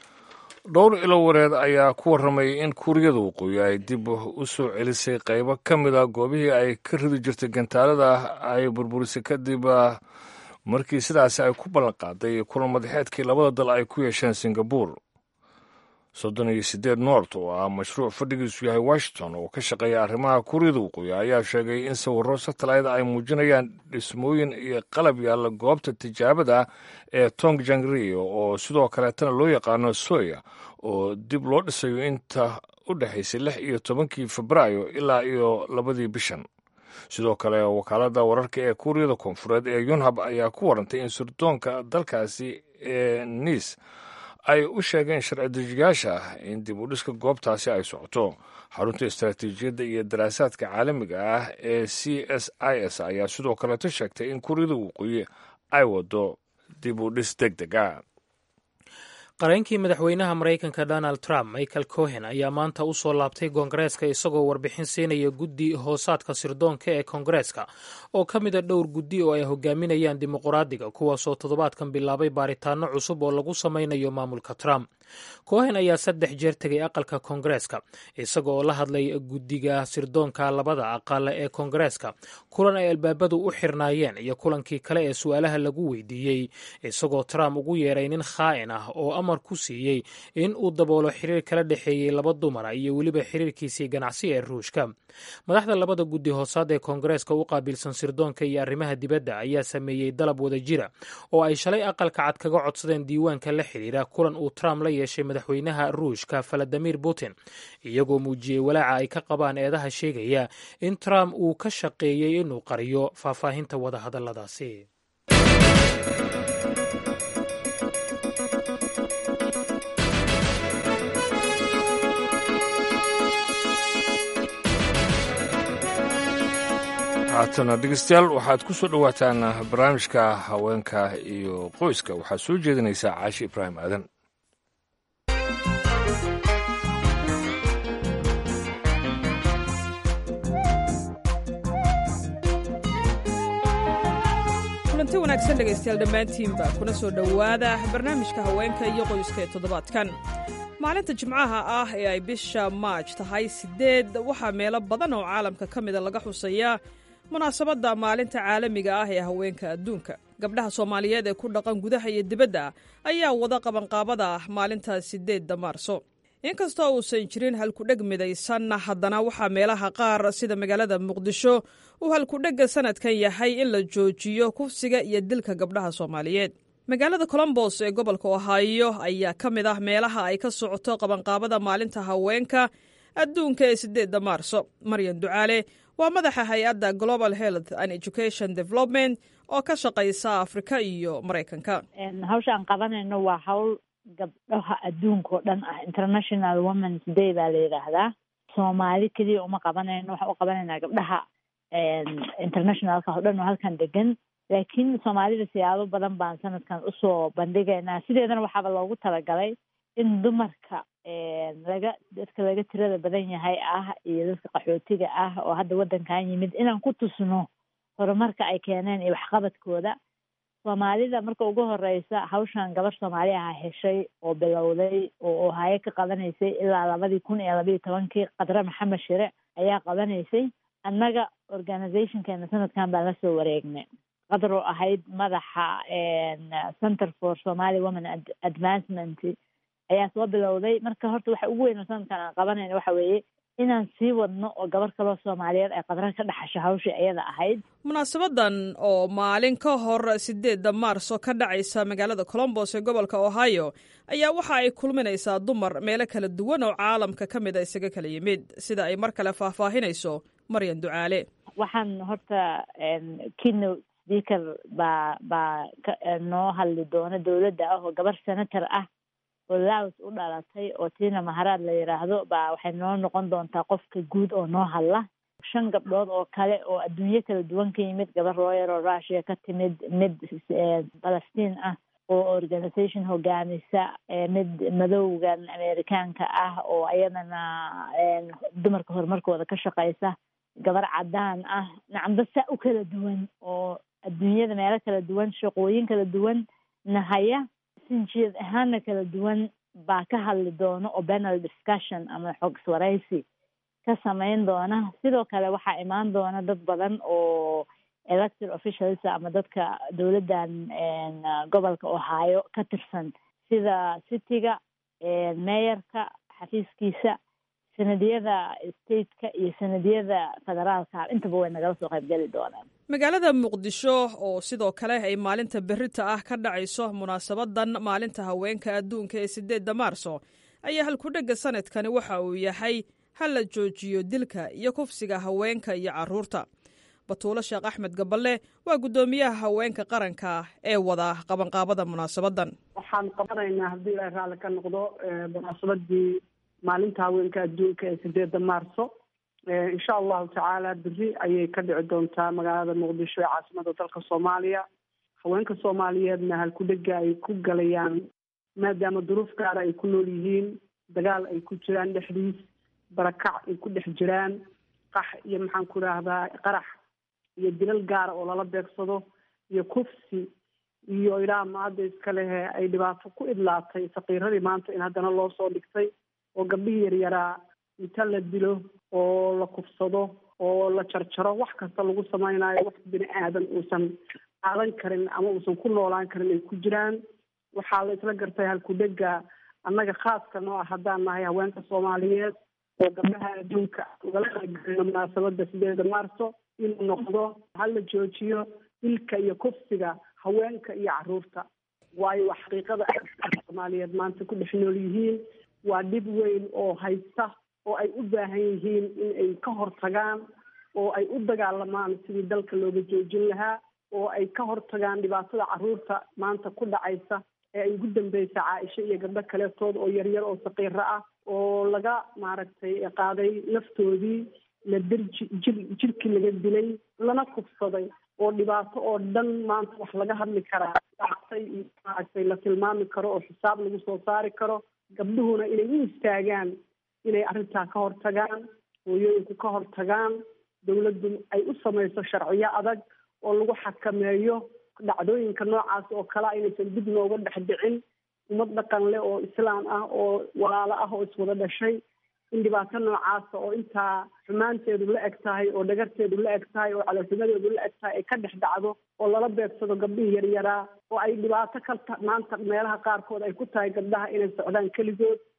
Speaker 1: dhowr ilo wareed ayaa ku warramayay in kuuriyada waqooyi ay dib u soo celisay qaybo ka mid a goobihii ay ka ridi jirtay gantaalada ay burburisay kadib markii sidaasi ay ku ballan qaaday kulan madaxeedkii labada dal ay ku yeesheen singabur soddon iyo siddeed noort oo ah mashruuc fadhigiisu yahay washington oo ka shaqeeya arrimaha kuuriyada waqooyi ayaa sheegay in sawirro satellayda ay muujinayaan dhismooyin iyo qalab yaalla goobta tijaabada ee tong jangrio oo sidoo kaleetana loo yaqaano soya oo dib loo dhisayo inta u dhexaysay lix iyo tobankii febraayo ilaa iyo labadii bishan sidoo kale wakaaladda wararka ee kuuriyada koonfureed ee yunhab ayaa ku warantay in sirdoonka dalkaasi ee niis ay u sheegeen sharci dejiyaasha ah in dib u dhiska goobtaasi ay socoto xarunta istaraatiijiyadda iyo daraasaadka caalamiga ah ee c s i s ayaa sidoo kaleeto sheegtay in kuuriyada waqooyi ay wado dib u dhis deg deg a
Speaker 2: qareenkii madaxweynaha maraykanka donald trump michael cohen ayaa maanta u soo laabtay koongareeska isagoo warbixin siinaya guddi hoosaadka sirdoonka ee koongareeska oo ka mida dhowr guddi oo ay hogaaminayaan dimuqraadiga kuwaasoo toddobaadkan bilaabay baaritaano cusub oo lagu samaynayo maamulka trump cohen ayaa saddex jeer tegay aqalka koongareeska isaga oo la hadlay guddiga sirdoonka labada aqal ee koongareeska kulan ay albaabadu u xirnaayeen iyo kulankii kale ee su-aalaha lagu weydiiyey isagoo trump ugu yeeray nin khaa'in ah oo amar ku siiyey in uu daboolo xiriir kala dhexeeyey laba dumara iyo weliba xiriirkiisii ganacsi ee ruushka madaxda labada guddi hoosaad ee koongareeska u qaabilsan sirdoonka iyo arrimaha dibadda ayaa sameeyey dalab wada jira oo ay shalay aqalka cad kaga codsadeen diiwaanka la xiriira kulan uu trump la yeeshay madaxweynaha ruushka valadimir putin iyagoo muujiyey walaaca ay ka qabaan eedaha sheegaya in trump uu ka shaqeeyey inuu qariyo faahfaahinta wadahadalladaasi
Speaker 1: haatana dhegeystayaal waxaad ku soo dhowaataan barnaamijka haweenka iyo qoyska waxaa soo jeedinaysaa caashi ibraahim aadan
Speaker 21: kulanti wanaagsan dhegaystayaal dhammaantiinba kuna soo dhowaada barnaamijka haweenka iyo qoyska ee toddobaadkan maalinta jimcaha ah ee ay bisha maaj tahay siddeed waxaa meelo badan oo caalamka ka mida laga xusayaa munaasabadda maalinta caalamiga ah ee haweenka adduunka gabdhaha soomaaliyeed ee ku dhaqan gudaha iyo dibadda ayaa wada qabanqaabada maalinta siddeedda maarso inkastoo uusan jirin halkudheg midaysan haddana waxaa meelaha qaar sida magaalada muqdisho uu halkudhegga sanadkan yahay in la joojiyo kufsiga iyo dilka gabdhaha soomaaliyeed magaalada colombos ee gobolka ohaayo ayaa ka mid ah meelaha ay ka socoto qabanqaabada maalinta haweenka adduunka ee sideedda maarso maryan ducaale waa madaxa hay-adda global health and education development oo ka shaqaysa afrika iyo maraykanka
Speaker 4: hawsha aan qabanayno waa hawl gabdhaha adduunka oo dhan ah international womens day baa la yidhaahdaa soomaali keliya uma qabanayno waxaan u qabanaynaa gabdhaha internationalka oo dhan oo halkan degan laakiin soomaalida siyaabo badan baan sanadkan usoo bandhigaynaa sideedana waxaaba loogu talagalay in dumarka laga dadka laga tirada badan yahay ah iyo dadka qaxootiga ah oo hadda waddankan yimid inaan ku tusno horumarka ay keeneen iyo waxqabadkooda soomaalida marka ugu horeysa hawshan gabar soomaali aha heshay oo bilowday oo ohaayo ka qabanaysay ilaa labadii kun iyo labayo tobankii qadre maxamed shire ayaa qabanaysay annaga organizationkeena sanadkan baan lasoo wareegnay qadar oo ahayd madaxa center for somaly women advancement ayaa soo bilowday marka horta waxa ugu weyn oo sanadkan aan qabanayna waxa weeye inaan sii wadno oo gabar kaloo soomaaliyeed ay qadran ka dhaxasho hawshii iyada ahayd
Speaker 21: munaasabadan oo maalin ka hor sideedda maarso ka dhacaysa magaalada colombos ee gobolka ohio ayaa waxa ay kulminaysaa dumar meelo kala duwan oo caalamka ka mid a isaga kala yimid sida ay mar kale faahfaahinayso maryan ducaale
Speaker 4: waxaan horta keynote speaker baa baa noo hadli doona dowladda ah oo gabar senator ah oo laos u dhalatay oo tiina maharaad la yidhaahdo baa waxay noo noqon doontaa qofka guud oo noo hadla shan gabdhood oo kale oo adduunyo kala duwan ka yimid gabar looyar oo russia ka timid mid falastiin ah oo organization hogaamisa mid madowgan amerikaanka ah oo iyadana dumarka horumarkooda ka shaqeysa gabar cadaan ah nacamba saa u kala duwan oo adduunyada meelo kala duwan shaqooyin kala duwan nahaya sinjiyad ahaana kala duwan baa ka hadli doona oo panel discussion ama xogswaraysi ka samayn doona sidoo kale waxaa imaan doona dad badan oo elected officials ama dadka dowladdan gobolka ohio ka tirsan sida cityga meeyarka xafiiskiisa sanadiyada stateka iyo sanadiyada federaalka intaba way nagala soo qaybgeli doonaan
Speaker 21: magaalada muqdisho oo sidoo kale ay maalinta berita ah ka dhacayso munaasabadan maalinta haweenka adduunka ee sideedda maarso ayaa halkudhegga sanadkani waxa uu yahay ha la joojiyo dilka iyo kufsiga haweenka iyo caruurta batuulo sheekh axmed gaballe waa guddoomiyaha haweenka qaranka ee wada qabanqaabada munaasabadan
Speaker 22: waxaan qabanaynaa haddii ilaahay raalli ka noqdo munaasabadii maalinta haweenka adduunka ee sideedda maarso insha allahu tacaala beri ayay ka dhici doontaa magaalada muqdisho ee caasimada dalka soomaaliya haweenka soomaaliyeedna halkudhega ay ku galayaan maadaama duruuf gaara ay ku nool yihiin dagaal ay ku jiraan dhexdiis barakac ay ku dhex jiraan qax iyo maxaan ku idhaahdaa qarax iyo dilal gaara oo lala beegsado iyo kufsi iyo ilaa maada iska lehe ay dhibaato ku idlaatay sakiiradii maanta in haddana loo soo dhigtay oo gabdhihii yaryaraa inta la dilo oo la kufsado oo la jarjaro wax kasta lagu samaynayo wax bini aadan uusan qaadan karin ama uusan ku noolaan karin ay ku jiraan waxaa la isla gartay halkudhega annaga khaaska noo ah haddaan nahay haweenka soomaaliyeed oo gabdhaha adduunka ugala qaybgalino munaasabada sideeda maarso inuu noqdo hala joojiyo dilka iyo kufsiga haweenka iyo caruurta waayo waa xaqiiqada soomaaliyeed maanta ku dhex nool yihiin waa dhib weyn oo haysta oo ay u baahan yihiin in ay ka hortagaan oo ay u dagaalamaan sidii dalka looga joojin lahaa oo ay ka hortagaan dhibaatada caruurta maanta ku dhacaysa ee ay ugu dambeysa caaisho iyo gabdho kaleetood oo yaryar oo saqiiro ah oo laga maaragtay qaaday naftoodii la dirji jir jirkii laga dilay lana kufsaday oo dhibaato oo dhan maanta wax laga hadli karaa dhactay iyo maaragtay la tilmaami karo oo xisaab lagu soo saari karo gabdhuhuna inay u istaagaan inay arrintaa ka hortagaan hooyooyinku ka hortagaan dawladdu ay u samayso sharciyo adag oo lagu xakameeyo dhacdooyinka noocaas oo kalea inaysan dib nooga dhex dhicin ummad dhaqan leh oo islaam ah oo walaalo ah oo iswada dhashay in dhibaato noocaasa oo intaa xumaanteedu la eg tahay oo dhagarteedu la eg tahay oo calooximadeedu la eg tahay ay ka dhex dhacdo oo lala beegsado gabdhihii yaryaraa oo ay dhibaato ka maanta meelaha qaarkood ay ku tahay gabdhaha inay socdaan keligood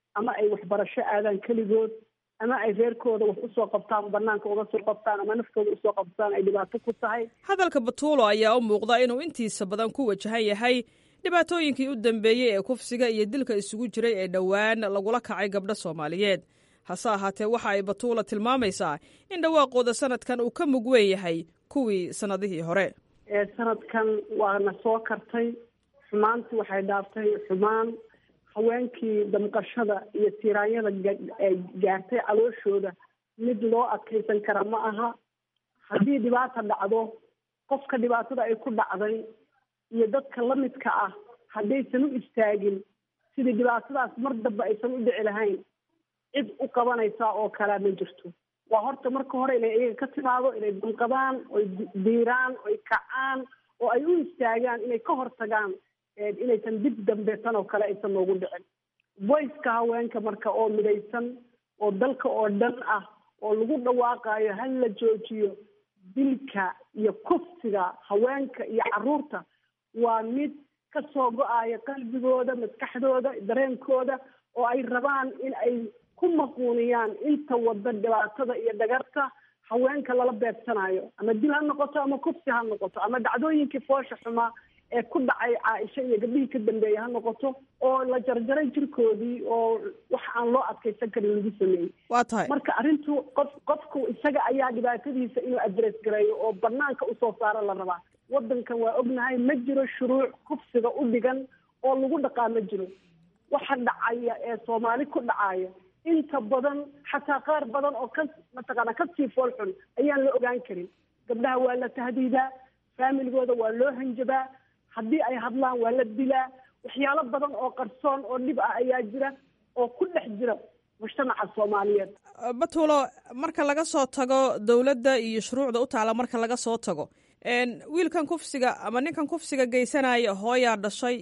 Speaker 22: ama ay waxbarasho aadaan keligood ama ay reerkooda wax usoo qabtaan banaanka uga soo qabtaan ama naftooda usoo qabtaan ay dhibaato ku tahay
Speaker 21: hadalka batuulo ayaa u muuqda inuu intiisa badan ku wajahan yahay dhibaatooyinkii u dambeeyey ee kufsiga iyo dilka isugu jiray ee dhowaan lagula kacay gabdho soomaaliyeed hase ahaatee waxa ay batuula tilmaamaysaa in dhawaaqooda sanadkan uu ka mug weyn yahay kuwii sannadihii hore
Speaker 22: sanadkan waana soo kartay xumaantii waxay dhaaftay xumaan haweenkii damqashada iyo tiiraanyada gaartay calooshooda mid loo adkaysan kara ma aha haddii dhibaata dhacdo qofka dhibaatada ay ku dhacday iyo dadka lamidka ah haddaysan u istaagin sidii dhibaatadaas mar damba aysan u dhici lahayn cid u qabanaysa oo kalea ma jirto waa horta marka hore inay iyaga ka timaado inay damqadaan oy diiraan oy kacaan oo ay u istaagaan inay ka hortagaan inaysan dib dambe tan oo kale aysan noogu dhicin voiceka haweenka marka oo midaysan oo dalka oo dhan ah oo lagu dhawaaqayo hal la joojiyo dilka iyo kufsiga haweenka iyo caruurta waa mid ka soo go-aya qalbigooda maskaxdooda dareenkooda oo ay rabaan in ay ku maquuniyaan inta wada dhibaatada iyo dhagarta haweenka lala beegsanayo ama dil ha noqoto ama kufsi ha noqoto ama dhacdooyinkii foosha xumaa ee ku dhacay caaisha iyo gabdhihii ka dambeeya ha noqoto oo la jarjaray jirkoodii oo wax aan loo adkaysan karin lagu sameeyey
Speaker 21: waa tahay
Speaker 22: marka arrintu qof qofku isaga ayaa dhibaatadiisa inuu adress gareeyo oo banaanka usoo saaro la rabaa wadankan waa ognahay ma jiro shuruuc kufsiga u dhigan oo lagu dhaqaa ma jiro waxa dhacaya ee soomaali ku dhacaya inta badan xataa qaar badan oo ka mataqaana kasii fool xun ayaan la ogaan karin gabdhaha waa la tahdiidaa faamiligooda waa loo hanjabaa haddii ay hadlaan waa la dilaa waxyaalo badan oo qarsoon oo dhib ah ayaa jira oo ku dhex jira mujtamaca soomaaliyeed
Speaker 21: batuulo marka laga soo tago dowladda iyo shuruucda u taala marka laga soo tago wiilkan kufsiga ama ninkan kufsiga geysanaya hooyaa dhashay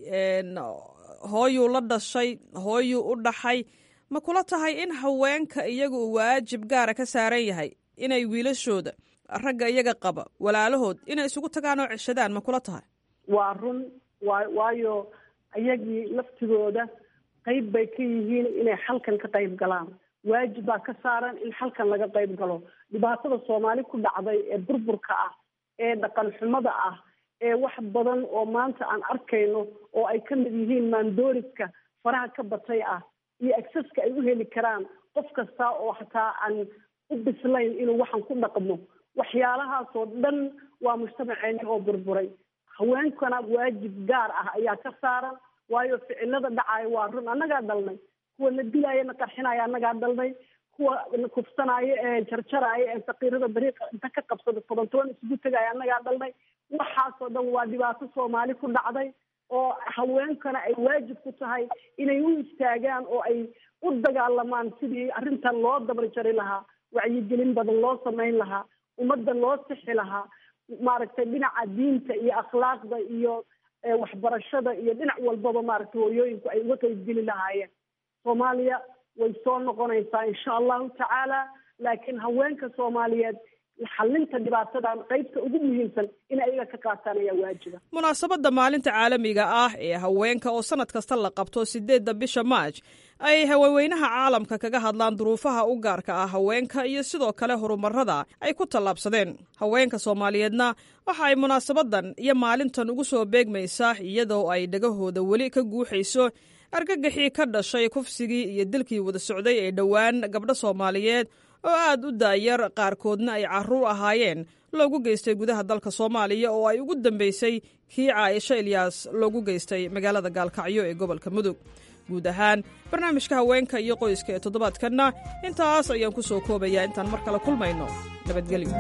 Speaker 21: hooyuu la dhashay hooyuu u dhaxay ma kula tahay in haweenka iyaga uu waajib gaara ka saaran yahay inay wiilashooda ragga iyaga qaba walaalahood inay isugu tagaan oo ceshadaan ma kula tahay
Speaker 22: waa run wa waayo iyagii laftigooda qayb bay ka yihiin inay xalkan ka qayb galaan waajib baa ka saaran in xalkan laga qayb galo dhibaatada soomaali ku dhacday ee burburka ah ee dhaqan xumada ah ee wax badan oo maanta aan arkayno oo ay ka mid yihiin maandooriska faraha ka batay ah iyo acceska ay u heli karaan qof kasta oo xataa aan u bislayn inuu waxan ku dhaqmo waxyaalahaasoo dhan waa mujtamaceeni oo burburay haweenkana waajib gaar ah ayaa ka saaran waayo ficilada dhacaayo waa run annagaa dhalnay kuwa la dilaayo na qarxinaayo annagaa dhalnay kuwa na kufsanaayo ee jarjaraayo ee sakiirada dariiqa inta ka qabsada toban toban isugu tegaayo annagaa dhalnay waxaasoo dhan waa dhibaato soomaali ku dhacday oo haweenkana ay waajib ku tahay inay u istaagaan oo ay u dagaalamaan sidii arrintan loo dabar jari lahaa wacyigelin badan loo samayn lahaa ummadda loo sixi lahaa maaragtay dhinaca diinta iyo akhlaaqda iyo waxbarashada iyo dhinac walbaba maaragtay hooyooyinku ay uga qeybgeli lahaayeen soomaaliya way soo noqonaysaa insha allahu tacaala laakiin haweenka soomaaliyeed xalinta dhibaatadan qaybta ugu muhiimsan in ayaga ka qaataan ayaa waajiba
Speaker 21: munaasabadda maalinta caalamiga ah ee haweenka oo sanad kasta la qabto sideedda bisha maaj ay haweenweynaha caalamka kaga hadlaan duruufaha u gaarka ah haweenka iyo sidoo kale horumarada ay ku tallaabsadeen haweenka soomaaliyeedna waxa ay munaasabadan iyo maalintan ugu soo beegmaysaa iyadoo ay dhagahooda weli ka guuxayso argagaxii ka dhashay kufsigii iyo dilkii wada socday ee dhowaan gabdho soomaaliyeed oo aad u daayar qaarkoodna ay caruur ahaayeen loogu geystay gudaha dalka soomaaliya oo ay ugu dambeysay kii caaisho ilyaas loogu geystay magaalada gaalkacyo ee gobolka mudug guud ahaan barnaamijka haweenka iyo qoyska ee toddobaadkanna intaas ayaan ku soo koobayaa intaan mar kale kulmayno nabadgelyo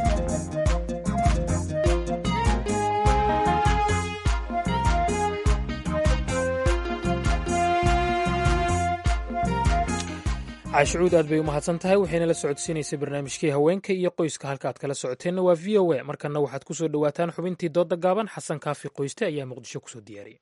Speaker 2: caashicuud aad bay u mahadsan tahay waxayna la socodsiinaysay barnaamijkii haweenka iyo qoyska halka aad kala socoteenna waa v o a markanna waxaad ku soo dhowaataan xubintii doodda gaaban xasan kaafi qoyste ayaa muqdisho kusoo diyaariyay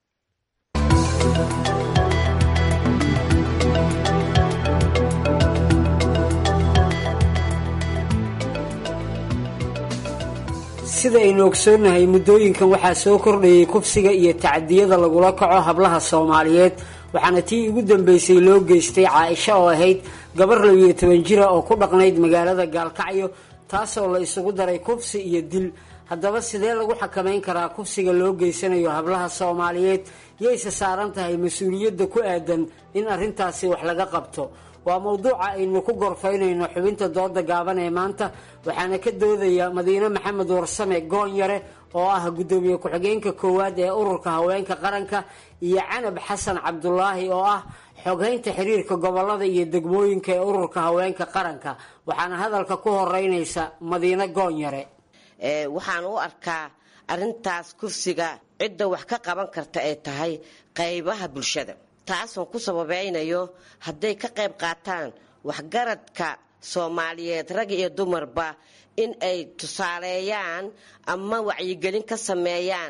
Speaker 3: sida aynu ogsoonnahay muddooyinkan waxaa soo kordhayay kufsiga iyo tacadiyada lagula kaco hablaha soomaaliyeed waxaana tii ugu dambeysay loo geystay caaisho oo ahayd gabar labiyo toban jira oo ku dhaqnayd magaalada gaalkacyo taasoo la isugu daray kufsi iyo dil haddaba sidee lagu xakamayn karaa kufsiga loo geysanayo hablaha soomaaliyeed yayse saaran tahay mas-uuliyadda ku aadan in arrintaasi wax laga qabto waa mowduuca aynu ku gorfaynayno xubinta dooda gaaban ee maanta waxaana ka doodaya madiine maxamed warsame goonyare oo ah guddoomiye ku-xigeenka koowaad ee ururka haweenka qaranka iyo canab xasan cabdulaahi oo ah xoghaynta xiriirka gobolada iyo degmooyinka ee ururka haweenka qaranka waxaana hadalka ku horeynaysa madiine goonyare
Speaker 6: waxaan u arkaa arintaas kursiga cidda wax ka qaban karta ay tahay qaybaha bulshada taasoon ku sababeynayo hadday ka qayb qaataan waxgaradka soomaaliyeed rag iyo dumarba in ay tusaaleeyaan ama wacyigelin ka sameeyaan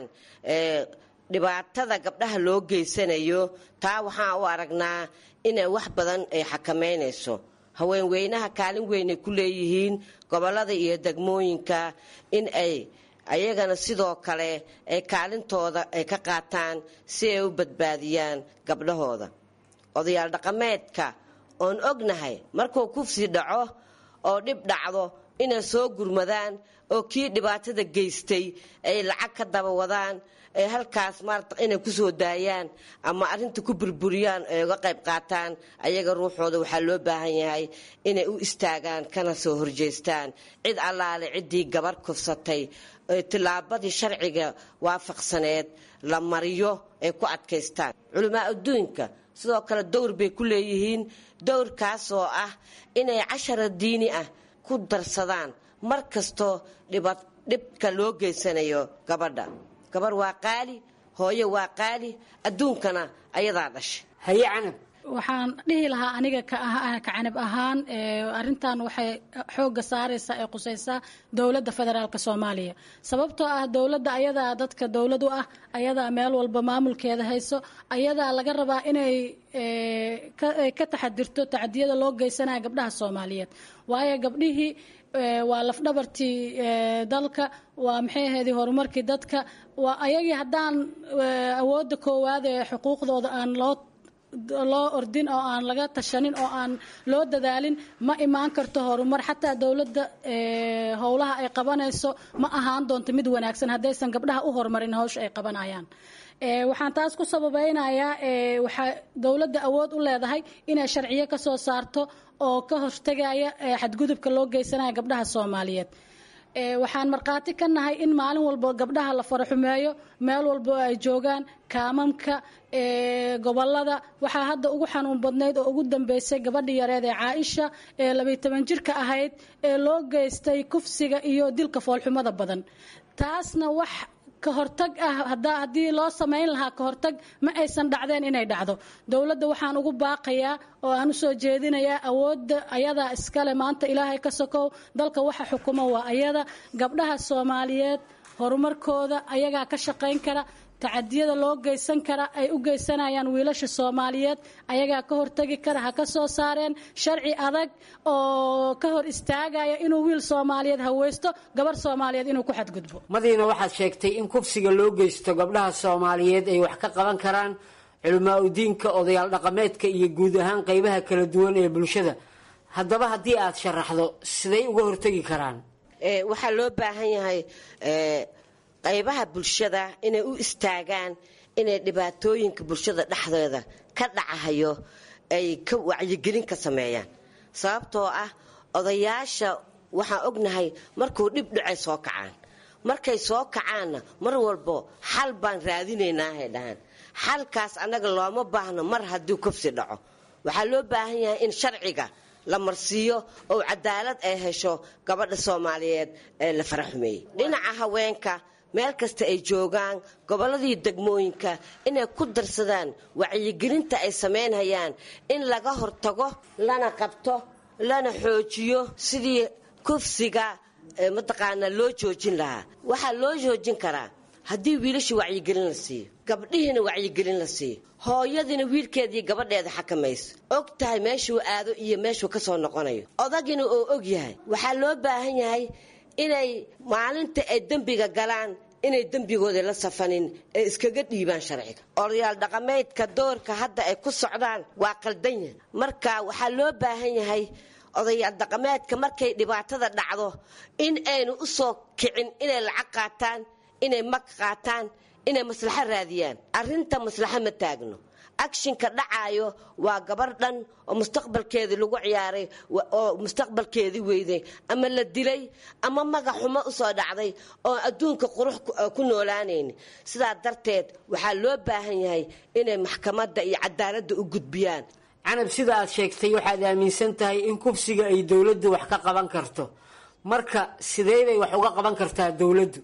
Speaker 6: dhibaatada gabdhaha loo geysanayo taa waxaan u aragnaa inay wax badan ay xakameynayso haweenweynaha kaalin weynay ku leeyihiin gobolada iyo degmooyinka in ay ayagana sidoo kale ay kaalintooda ay ka qaataan si ay u badbaadiyaan gabdhahooda odayaal dhaqameedka oon ognahay markuu kufsi dhaco oo dhib dhacdo inay soo gurmadaan oo kii dhibaatada geystay ay lacag ka daba wadaan ay halkaas maarata inay kusoo daayaan ama arrinta ku burburiyaan ay uga qayb qaataan ayaga ruuxooda waxaa loo baahan yahay inay u istaagaan kana soo horjeestaan cid allaale ciddii gabar kufsatay tillaabadii sharciga waafaqsaneed la mariyo ay ku adkaystaan culamaa adduunka sidoo kale dowr bay ku leeyihiin dowrkaasoo ah inay cashara diini ah ku darsadaan mar kastoo dhibka loo geysanayo gabadha gabar waa qaali hooyo waa qaali adduunkana ayadaa dhashay
Speaker 3: haye canab
Speaker 23: waxaan dhihi lahaa aniga ka canab ahaan arintan waxay xooga saaraysaa ee qusaysaa dowladda federaalk soomaaliya sababtoo ah dowladda ayadaa dadka dowlad u ah ayadaa meel walba maamulkeeda hayso ayadaa laga rabaa inay ka taxadirto tacdiyada loo geysanaya gabdhaha soomaaliyeed waayo gabdhihii waa lafdhabartii dalka waa maxay ahayd horumarkii dadka waa ayagii haddaan awoodda koowaad ee xuquuqdooda aan loo loo ordin oo aan laga tashanin oo aan loo dadaalin ma imaan karto horumar xataa dowladda howlaha ay qabanayso ma ahaan doonto mid wanaagsan haddaysan gabdhaha u horumarin hawsha ay qabanayaan waxaan taas ku sababeynayaa waxaa dowladda awood u leedahay inay sharciyo ka soo saarto oo ka hortegaya xadgudubka loo geysanaya gabdhaha soomaaliyeed waxaan markhaati ka nahay in maalin walba gabdhaha la faraxumeeyo meel walba ay joogaan kaamamka gobolada waxaa hadda ugu xanuun badnayd oo ugu dambeysay gabadhii yareed ee caaisha ee labiyi toban jirka ahayd ee loo geystay kufsiga iyo dilka foolxumada badan taasna wax ka hortag ah haddii loo samayn lahaa ka hortag ma aysan dhacdeen inay dhacdo dowladda waxaan ugu baaqayaa oo aan usoo jeedinayaa awoodda ayadaa iskale maanta ilaahay ka sokow dalka waxa xukuma waa ayada gabdhaha soomaaliyeed horumarkooda ayagaa ka shaqayn kara tacadiyada loo geysan kara ay u geysanayaan wiilasha soomaaliyeed ayagaa ka hortagi kara ha ka soo saareen sharci adag oo ka hor istaagaya inuu wiil soomaaliyeed haweysto gabar soomaaliyeed inuu ku xadgudbo
Speaker 3: madiina waxaad sheegtay in kufsiga loo geysto gabdhaha soomaaliyeed ay wax ka qaban karaan culamaa udiinka odayaal dhaqameedka iyo guud ahaan qeybaha kala duwan ee bulshada haddaba haddii aad sharaxdo siday uga hortegi karaan
Speaker 6: waxaa loo baahan yahay qaybaha bulshada inay u istaagaan inay dhibaatooyinka bulshada dhexdeeda ka dhacahayo ay ka wacyigelin ka sameeyaan sababtoo ah odayaasha waxaan ognahay markuu dhib dhacay soo kacaan markay soo kacaanna mar walbo xal baan raadinaynahay dhahaan xalkaas annaga looma baahno mar haddii kufsi dhaco waxaa loo baahan yahay in sharciga la marsiiyo oo cadaalad ay hesho gabadha soomaaliyeed ee la faraxumeeyey dhinaca haweenka meel kasta ay joogaan gobolladii degmooyinka inay ku darsadaan wacyigelinta ay samaynhayaan in laga hortago lana qabto lana xoojiyo sidii kufsiga mataqaanaa loo joojin lahaa waxaa loo joojin karaa haddii wiilasha wacyigelin la siiyo gabdhihiina wacyigelin la siiyo hooyadiina wiilkeedii gabadheeda xakamayso og tahay meeshuu aado iyo meeshuu ka soo noqonayo odagina oo og yahay waxaa loo baahan yahay inay maalinta ay dembiga galaan inay dembigooda la safanin ee iskaga dhiibaan sharciga odayaal dhaqameedka doorka hadda ay ku socdaan waa qaldan yahay marka waxaa loo baahan yahay odayaal dhaqameedka markay dhibaatada dhacdo in aynu u soo kicin inay lacag qaataan inay mag qaataan inay maslaxo raadiyaan arrinta maslaxo ma taagno akshinka dhacaayo waa gabar dhan oo mustaqbalkeedii lagu ciyaaray oo mustaqbalkeedii weyday ama la dilay ama magac xumo usoo dhacday oo adduunka qurux ku noolaanayn sidaa darteed waxaa loo baahan yahay inay maxkamadda iyo cadaaladda u gudbiyaan
Speaker 3: canab sida aad sheegtay waxaad aaminsan tahay in kufsiga ay dowladdu wax ka qaban karto marka sidee bay wax uga qaban kartaa dowladdu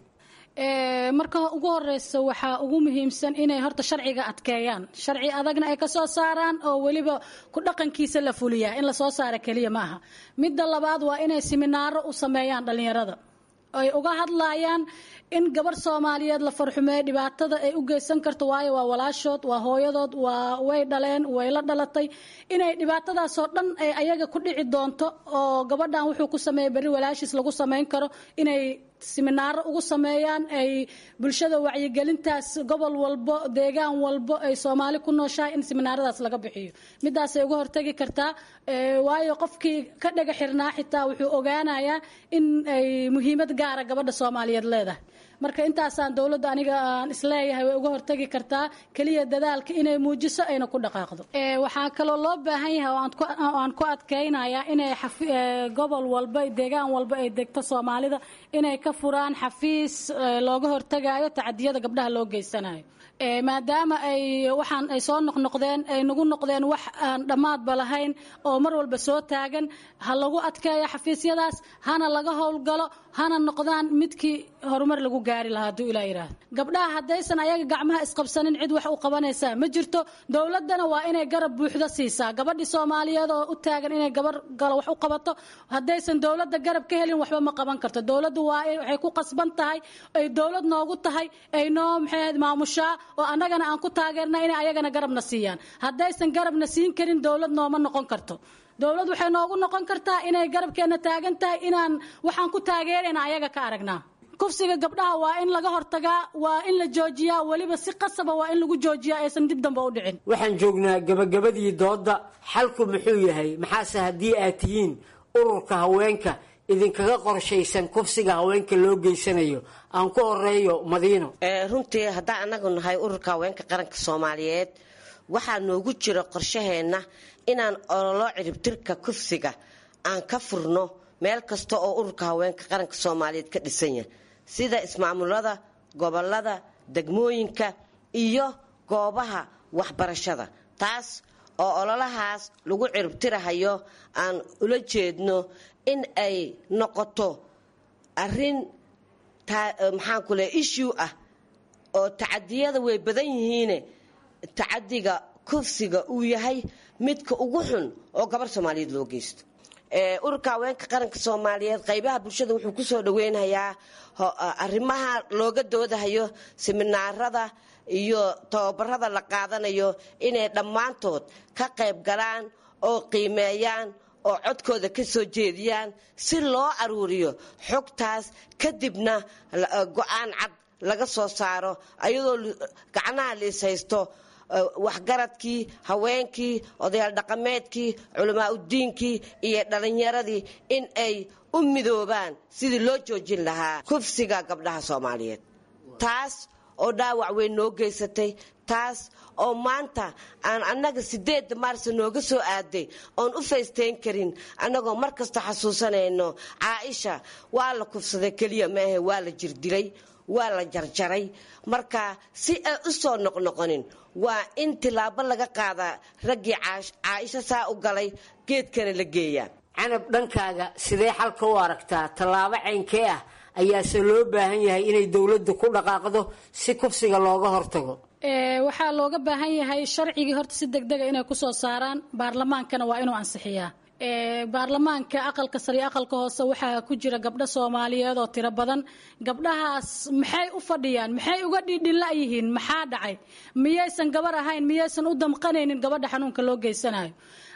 Speaker 23: marka ugu horeysa waxaa ugu muhiimsan inay horta sharciga adkeeyaan sharci adagna ay kasoo saaraan oo weliba ku dhaqankiisa la fuliyaa in lasoo saara keliya ma aha midda labaad waa inay siminaaro u sameeyaan dhalinyarada ay uga hadlayaan in gabar soomaaliyeed la farxumeeyo dhibaatada ay u geysan karto waayo waa walaashood waa hooyadood waa way dhaleen way la dhalatay inay dhibaatadaasoo dhan ay ayaga ku dhici doonto oo gabadhan wuxuu ku sameeyay berri walaashiis lagu samayn karo inay siminaaro ugu sameeyaan ay bulshada wacyigelintaas gobol walbo deegaan walbo ay soomaali ku nooshahay in siminaaradaas laga bixiyo midaasay uga hortagi kartaa waayo qofkii ka dhaga xirnaa xitaa wuxuu ogaanayaa in ay muhiimad gaara gabadha soomaaliyeed leedahay marka intaasaan dowladda aniga aan isleeyahay way uga hortagi kartaa keliya dadaalka inay muujiso ayna ku dhaqaaqdo waxaa kaloo loo baahan yahay oo aan ku adkaynayaa inay gobol walba deegaan walba ay degto soomaalida inay ka furaan xafiis looga hortagayo tacadiyada gabdhaha loo geysanayo maadaama ay waxaan ay soo noqnoqdeen ay nagu noqdeen wax aan dhammaadba lahayn oo mar walba soo taagan ha lagu adkeeyo xafiisyadaas hana laga howlgalo hana noqdaan midkii horumar lagu gaari lahaa hadduu ilaa yidhaahdo gabdhaha haddaysan ayaga gacmaha isqabsanin cid wax u qabanaysaa ma jirto dowladdana waa inay garab buuxdo siisaa gabadhii soomaaliyeed oo u taagan inay gabar galo wax u qabato haddaysan dowladda garab ka helin waxba ma qaban karto dowladdu waa waxay ku qasban tahay ay dowlad noogu tahay ay noo maxay maamushaa oo annagana aan ku taageerna inay ayagana garabna siiyaan haddaysan garabna siin karin dowlad nooma noqon karto dowlad waxay noogu noqon kartaa inay garabkeenna taagan tahay inaan waxaan ku taageerayna ayaga ka aragnaa kufsiga gabdhaha waa in laga hortagaa waa in la joojiyaa weliba si qasaba waa in lagu joojiyaa aysan dib dambe u dhicin
Speaker 3: waxaan joognaa gabagabadii doodda xalku muxuu yahay maxaase haddii aad tihiin ururka haweenka idinkaga qorshaysan kufsiga haweenka loo geysanayo aan ku horeeyo madiino
Speaker 6: runtii haddaan annagu nahay ururka haweenka qaranka soomaaliyeed waxaa noogu jira qorshaheenna inaan ololo ciribtirka kufsiga aan ka furno meel kasta oo ururka haweenka qaranka soomaaliyeed ka dhisan yahay sida ismaamulada gobolada degmooyinka iyo goobaha waxbarashada taas oo ololahaas lagu ciribtirahayo aan ula jeedno in ay noqoto arin maxaan ku leeya issue ah oo tacadiyada way badan yihiine tacadiga kufsiga uu yahay midka ugu xun oo gabar soomaaliyeed loo geysto ururka haweenka qaranka soomaaliyeed qaybaha bulshada wuxuu kusoo dhaweynayaa arrimaha looga doodahayo siminaarada iyo tababarada la qaadanayo inay dhammaantood ka qayb galaan oo qiimeeyaan oo codkooda ka soo jeediyaan si loo aruuriyo xogtaas kadibna go-aan cad laga soo saaro ayadoo gacnaha liis haysto waxgaradkii haweenkii odayaal dhaqameedkii culamaa udiinkii iyo dhalinyaradii in ay u midoobaan sidii loo joojin lahaa kufsiga gabdhaha soomaaliyeed taas oo dhaawac weyn noo geysatay taas oo maanta aan annaga sideedda maarsa nooga soo aaday oon u faysteyn karin annagoo mar kasta xasuusanayno caaisha waa la kufsaday keliya maahe waa la jirdilay waa la jarjaray marka si ay u soo noqnoqonin waa in tilaabo laga qaadaa raggii caaisho saa u galay geedkana la geeyaa
Speaker 3: canab dhankaaga sidee xalka u aragtaa tallaabo caynkee ah ayaase loo baahan yahay inay dowladdu ku dhaqaaqdo si kufsiga looga hortago
Speaker 23: waxaa looga baahan yahay sharcigii horta si degdega inay kusoo saaraan baarlamaankana waa inuu ansixiyaa baarlamaanka aqalka sare iyo aqalka hoose waxaa ku jira gabdho soomaaliyeed oo tiro badan gabdhahaas maxay u fadhiyaan maxay uga dhiidhila yihiin maxaa dhacay miyaysan gabar ahayn miyaysan u damqanaynin gabadha xanuunka loo geysanayo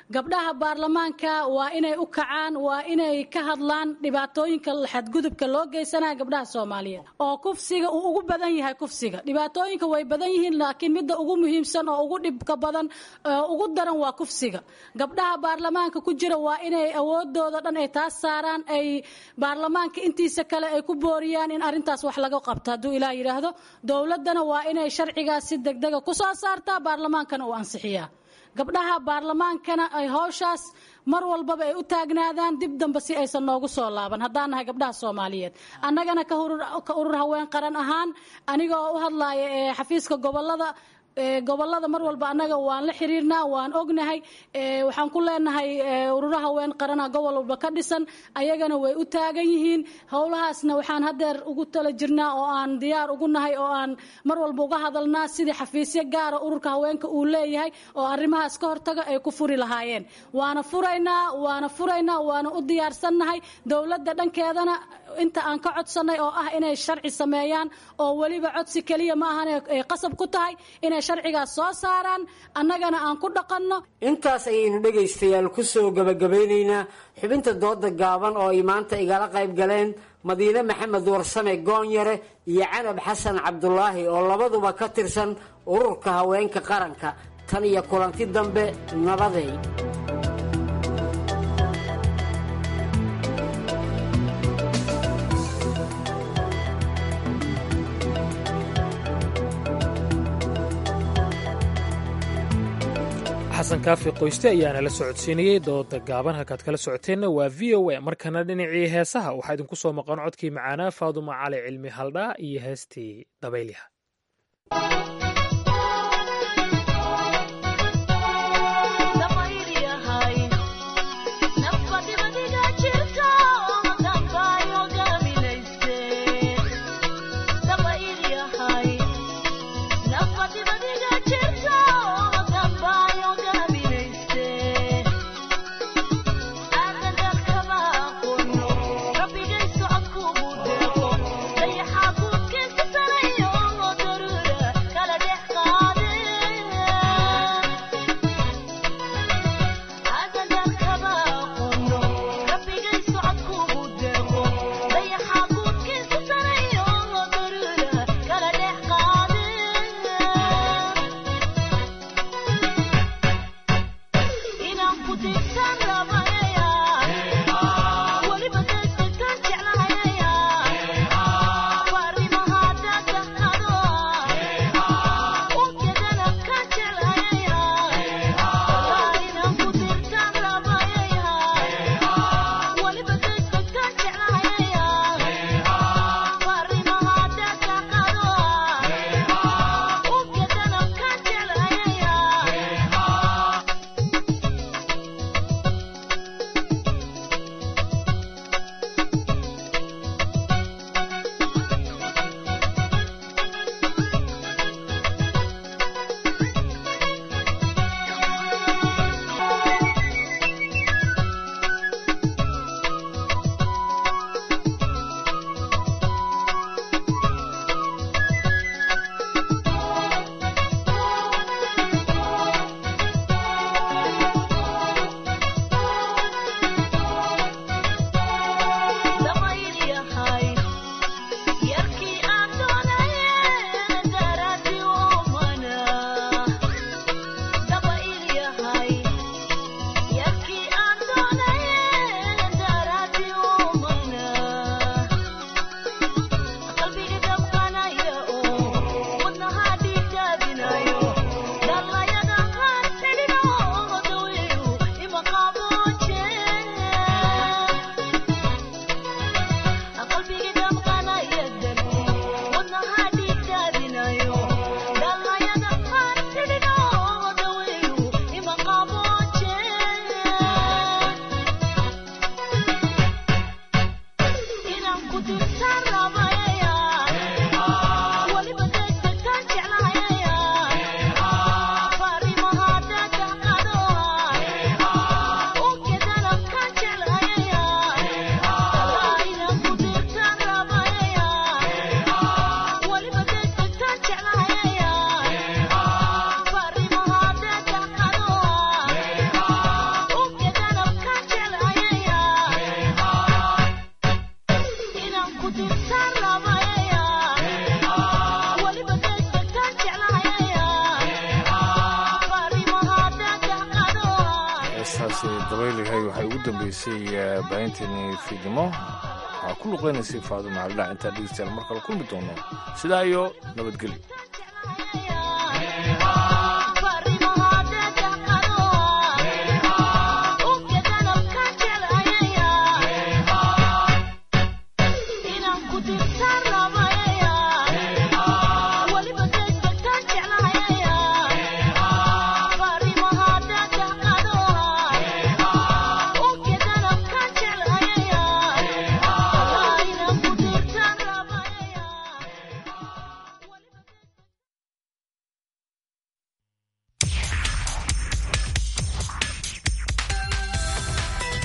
Speaker 23: gabdhaha baarlamaanka waa inay u kacaan waa inay ka hadlaan dhibaatooyinka xadgudubka loo geysanaya gabdhaha soomaaliyeed oo kufsiga uu ugu badan yahay kufsiga dhibaatooyinka way badan yihiin laakiin midda ugu muhiimsan oo ugu dhibka badan ugu daran waa kufsiga gabdhaha baarlamaanka ku jira waa inay awoodooda dhan ay taas saaraan ay baarlamaanka intiisa kale ay ku booriyaan in arrintaas wax laga qabto hadduu ilaah yidhaahdo dowladdana waa inay sharcigaas si degdega kusoo saartaa baarlamaankana uu ansixiyaa gabdhaha baarlamaankana ay howshaas mar walbaba ay u taagnaadaan dib dambe si aysan noogu soo laaban haddaan nahay gabdhaha soomaaliyeed annagana ka urur haween qaran ahaan aniga oo u hadlaaya ee xafiiska gobolada gobolada mar walba annaga waan la xiriirnaa waan ognahay waxaan ku leenahay ururo haween qarana gobol walba ka dhisan ayagana way u taagan yihiin howlahaasna waxaan hadeer ugu tala jirnaa oo aan diyaar ugu nahay oo aan mar walba uga hadalnaa sidii xafiisyo gaara ururka haweenka uu leeyahay oo arrimahaas ka hortaga ay ku furi lahaayeen waana furaynaa waana furaynaa waana u diyaarsannahay dowladda dhankeedana inta aan ka codsanay oo ah inay sharci sameeyaan oo weliba codsi keliya ma ahan ay qasab ku tahay inay sharcigaas soo saaraan annagana aan ku dhaqanno
Speaker 3: intaas ayaynu dhegaystayaal ku soo gabagabaynaynaa xubinta dooda gaaban oo ay maanta igala qayb galeen madiine maxamed warsame goonyare iyo canab xasan cabdulaahi oo labaduba ka tirsan ururka haweenka qaranka tan iyo kulanti dambe nabaday
Speaker 2: xasan kaafi qoyste ayaana la socodsiinayey dooda gaaban halkaad kala socoteenna waa v o a markana dhinacii heesaha waxaa idinku soo maqan codkii macaanaa faaduma cali cilmi haldhaa iyo heestii dabaylyaha
Speaker 5: Kala
Speaker 1: waylahay waxay ugu dambeysay baahinteeni fiidnimo waxaa ku luqeynaysay faado macaldhac intaan dhegeystayaal mar kale kulmi doono sidaa iyo nabadgelyo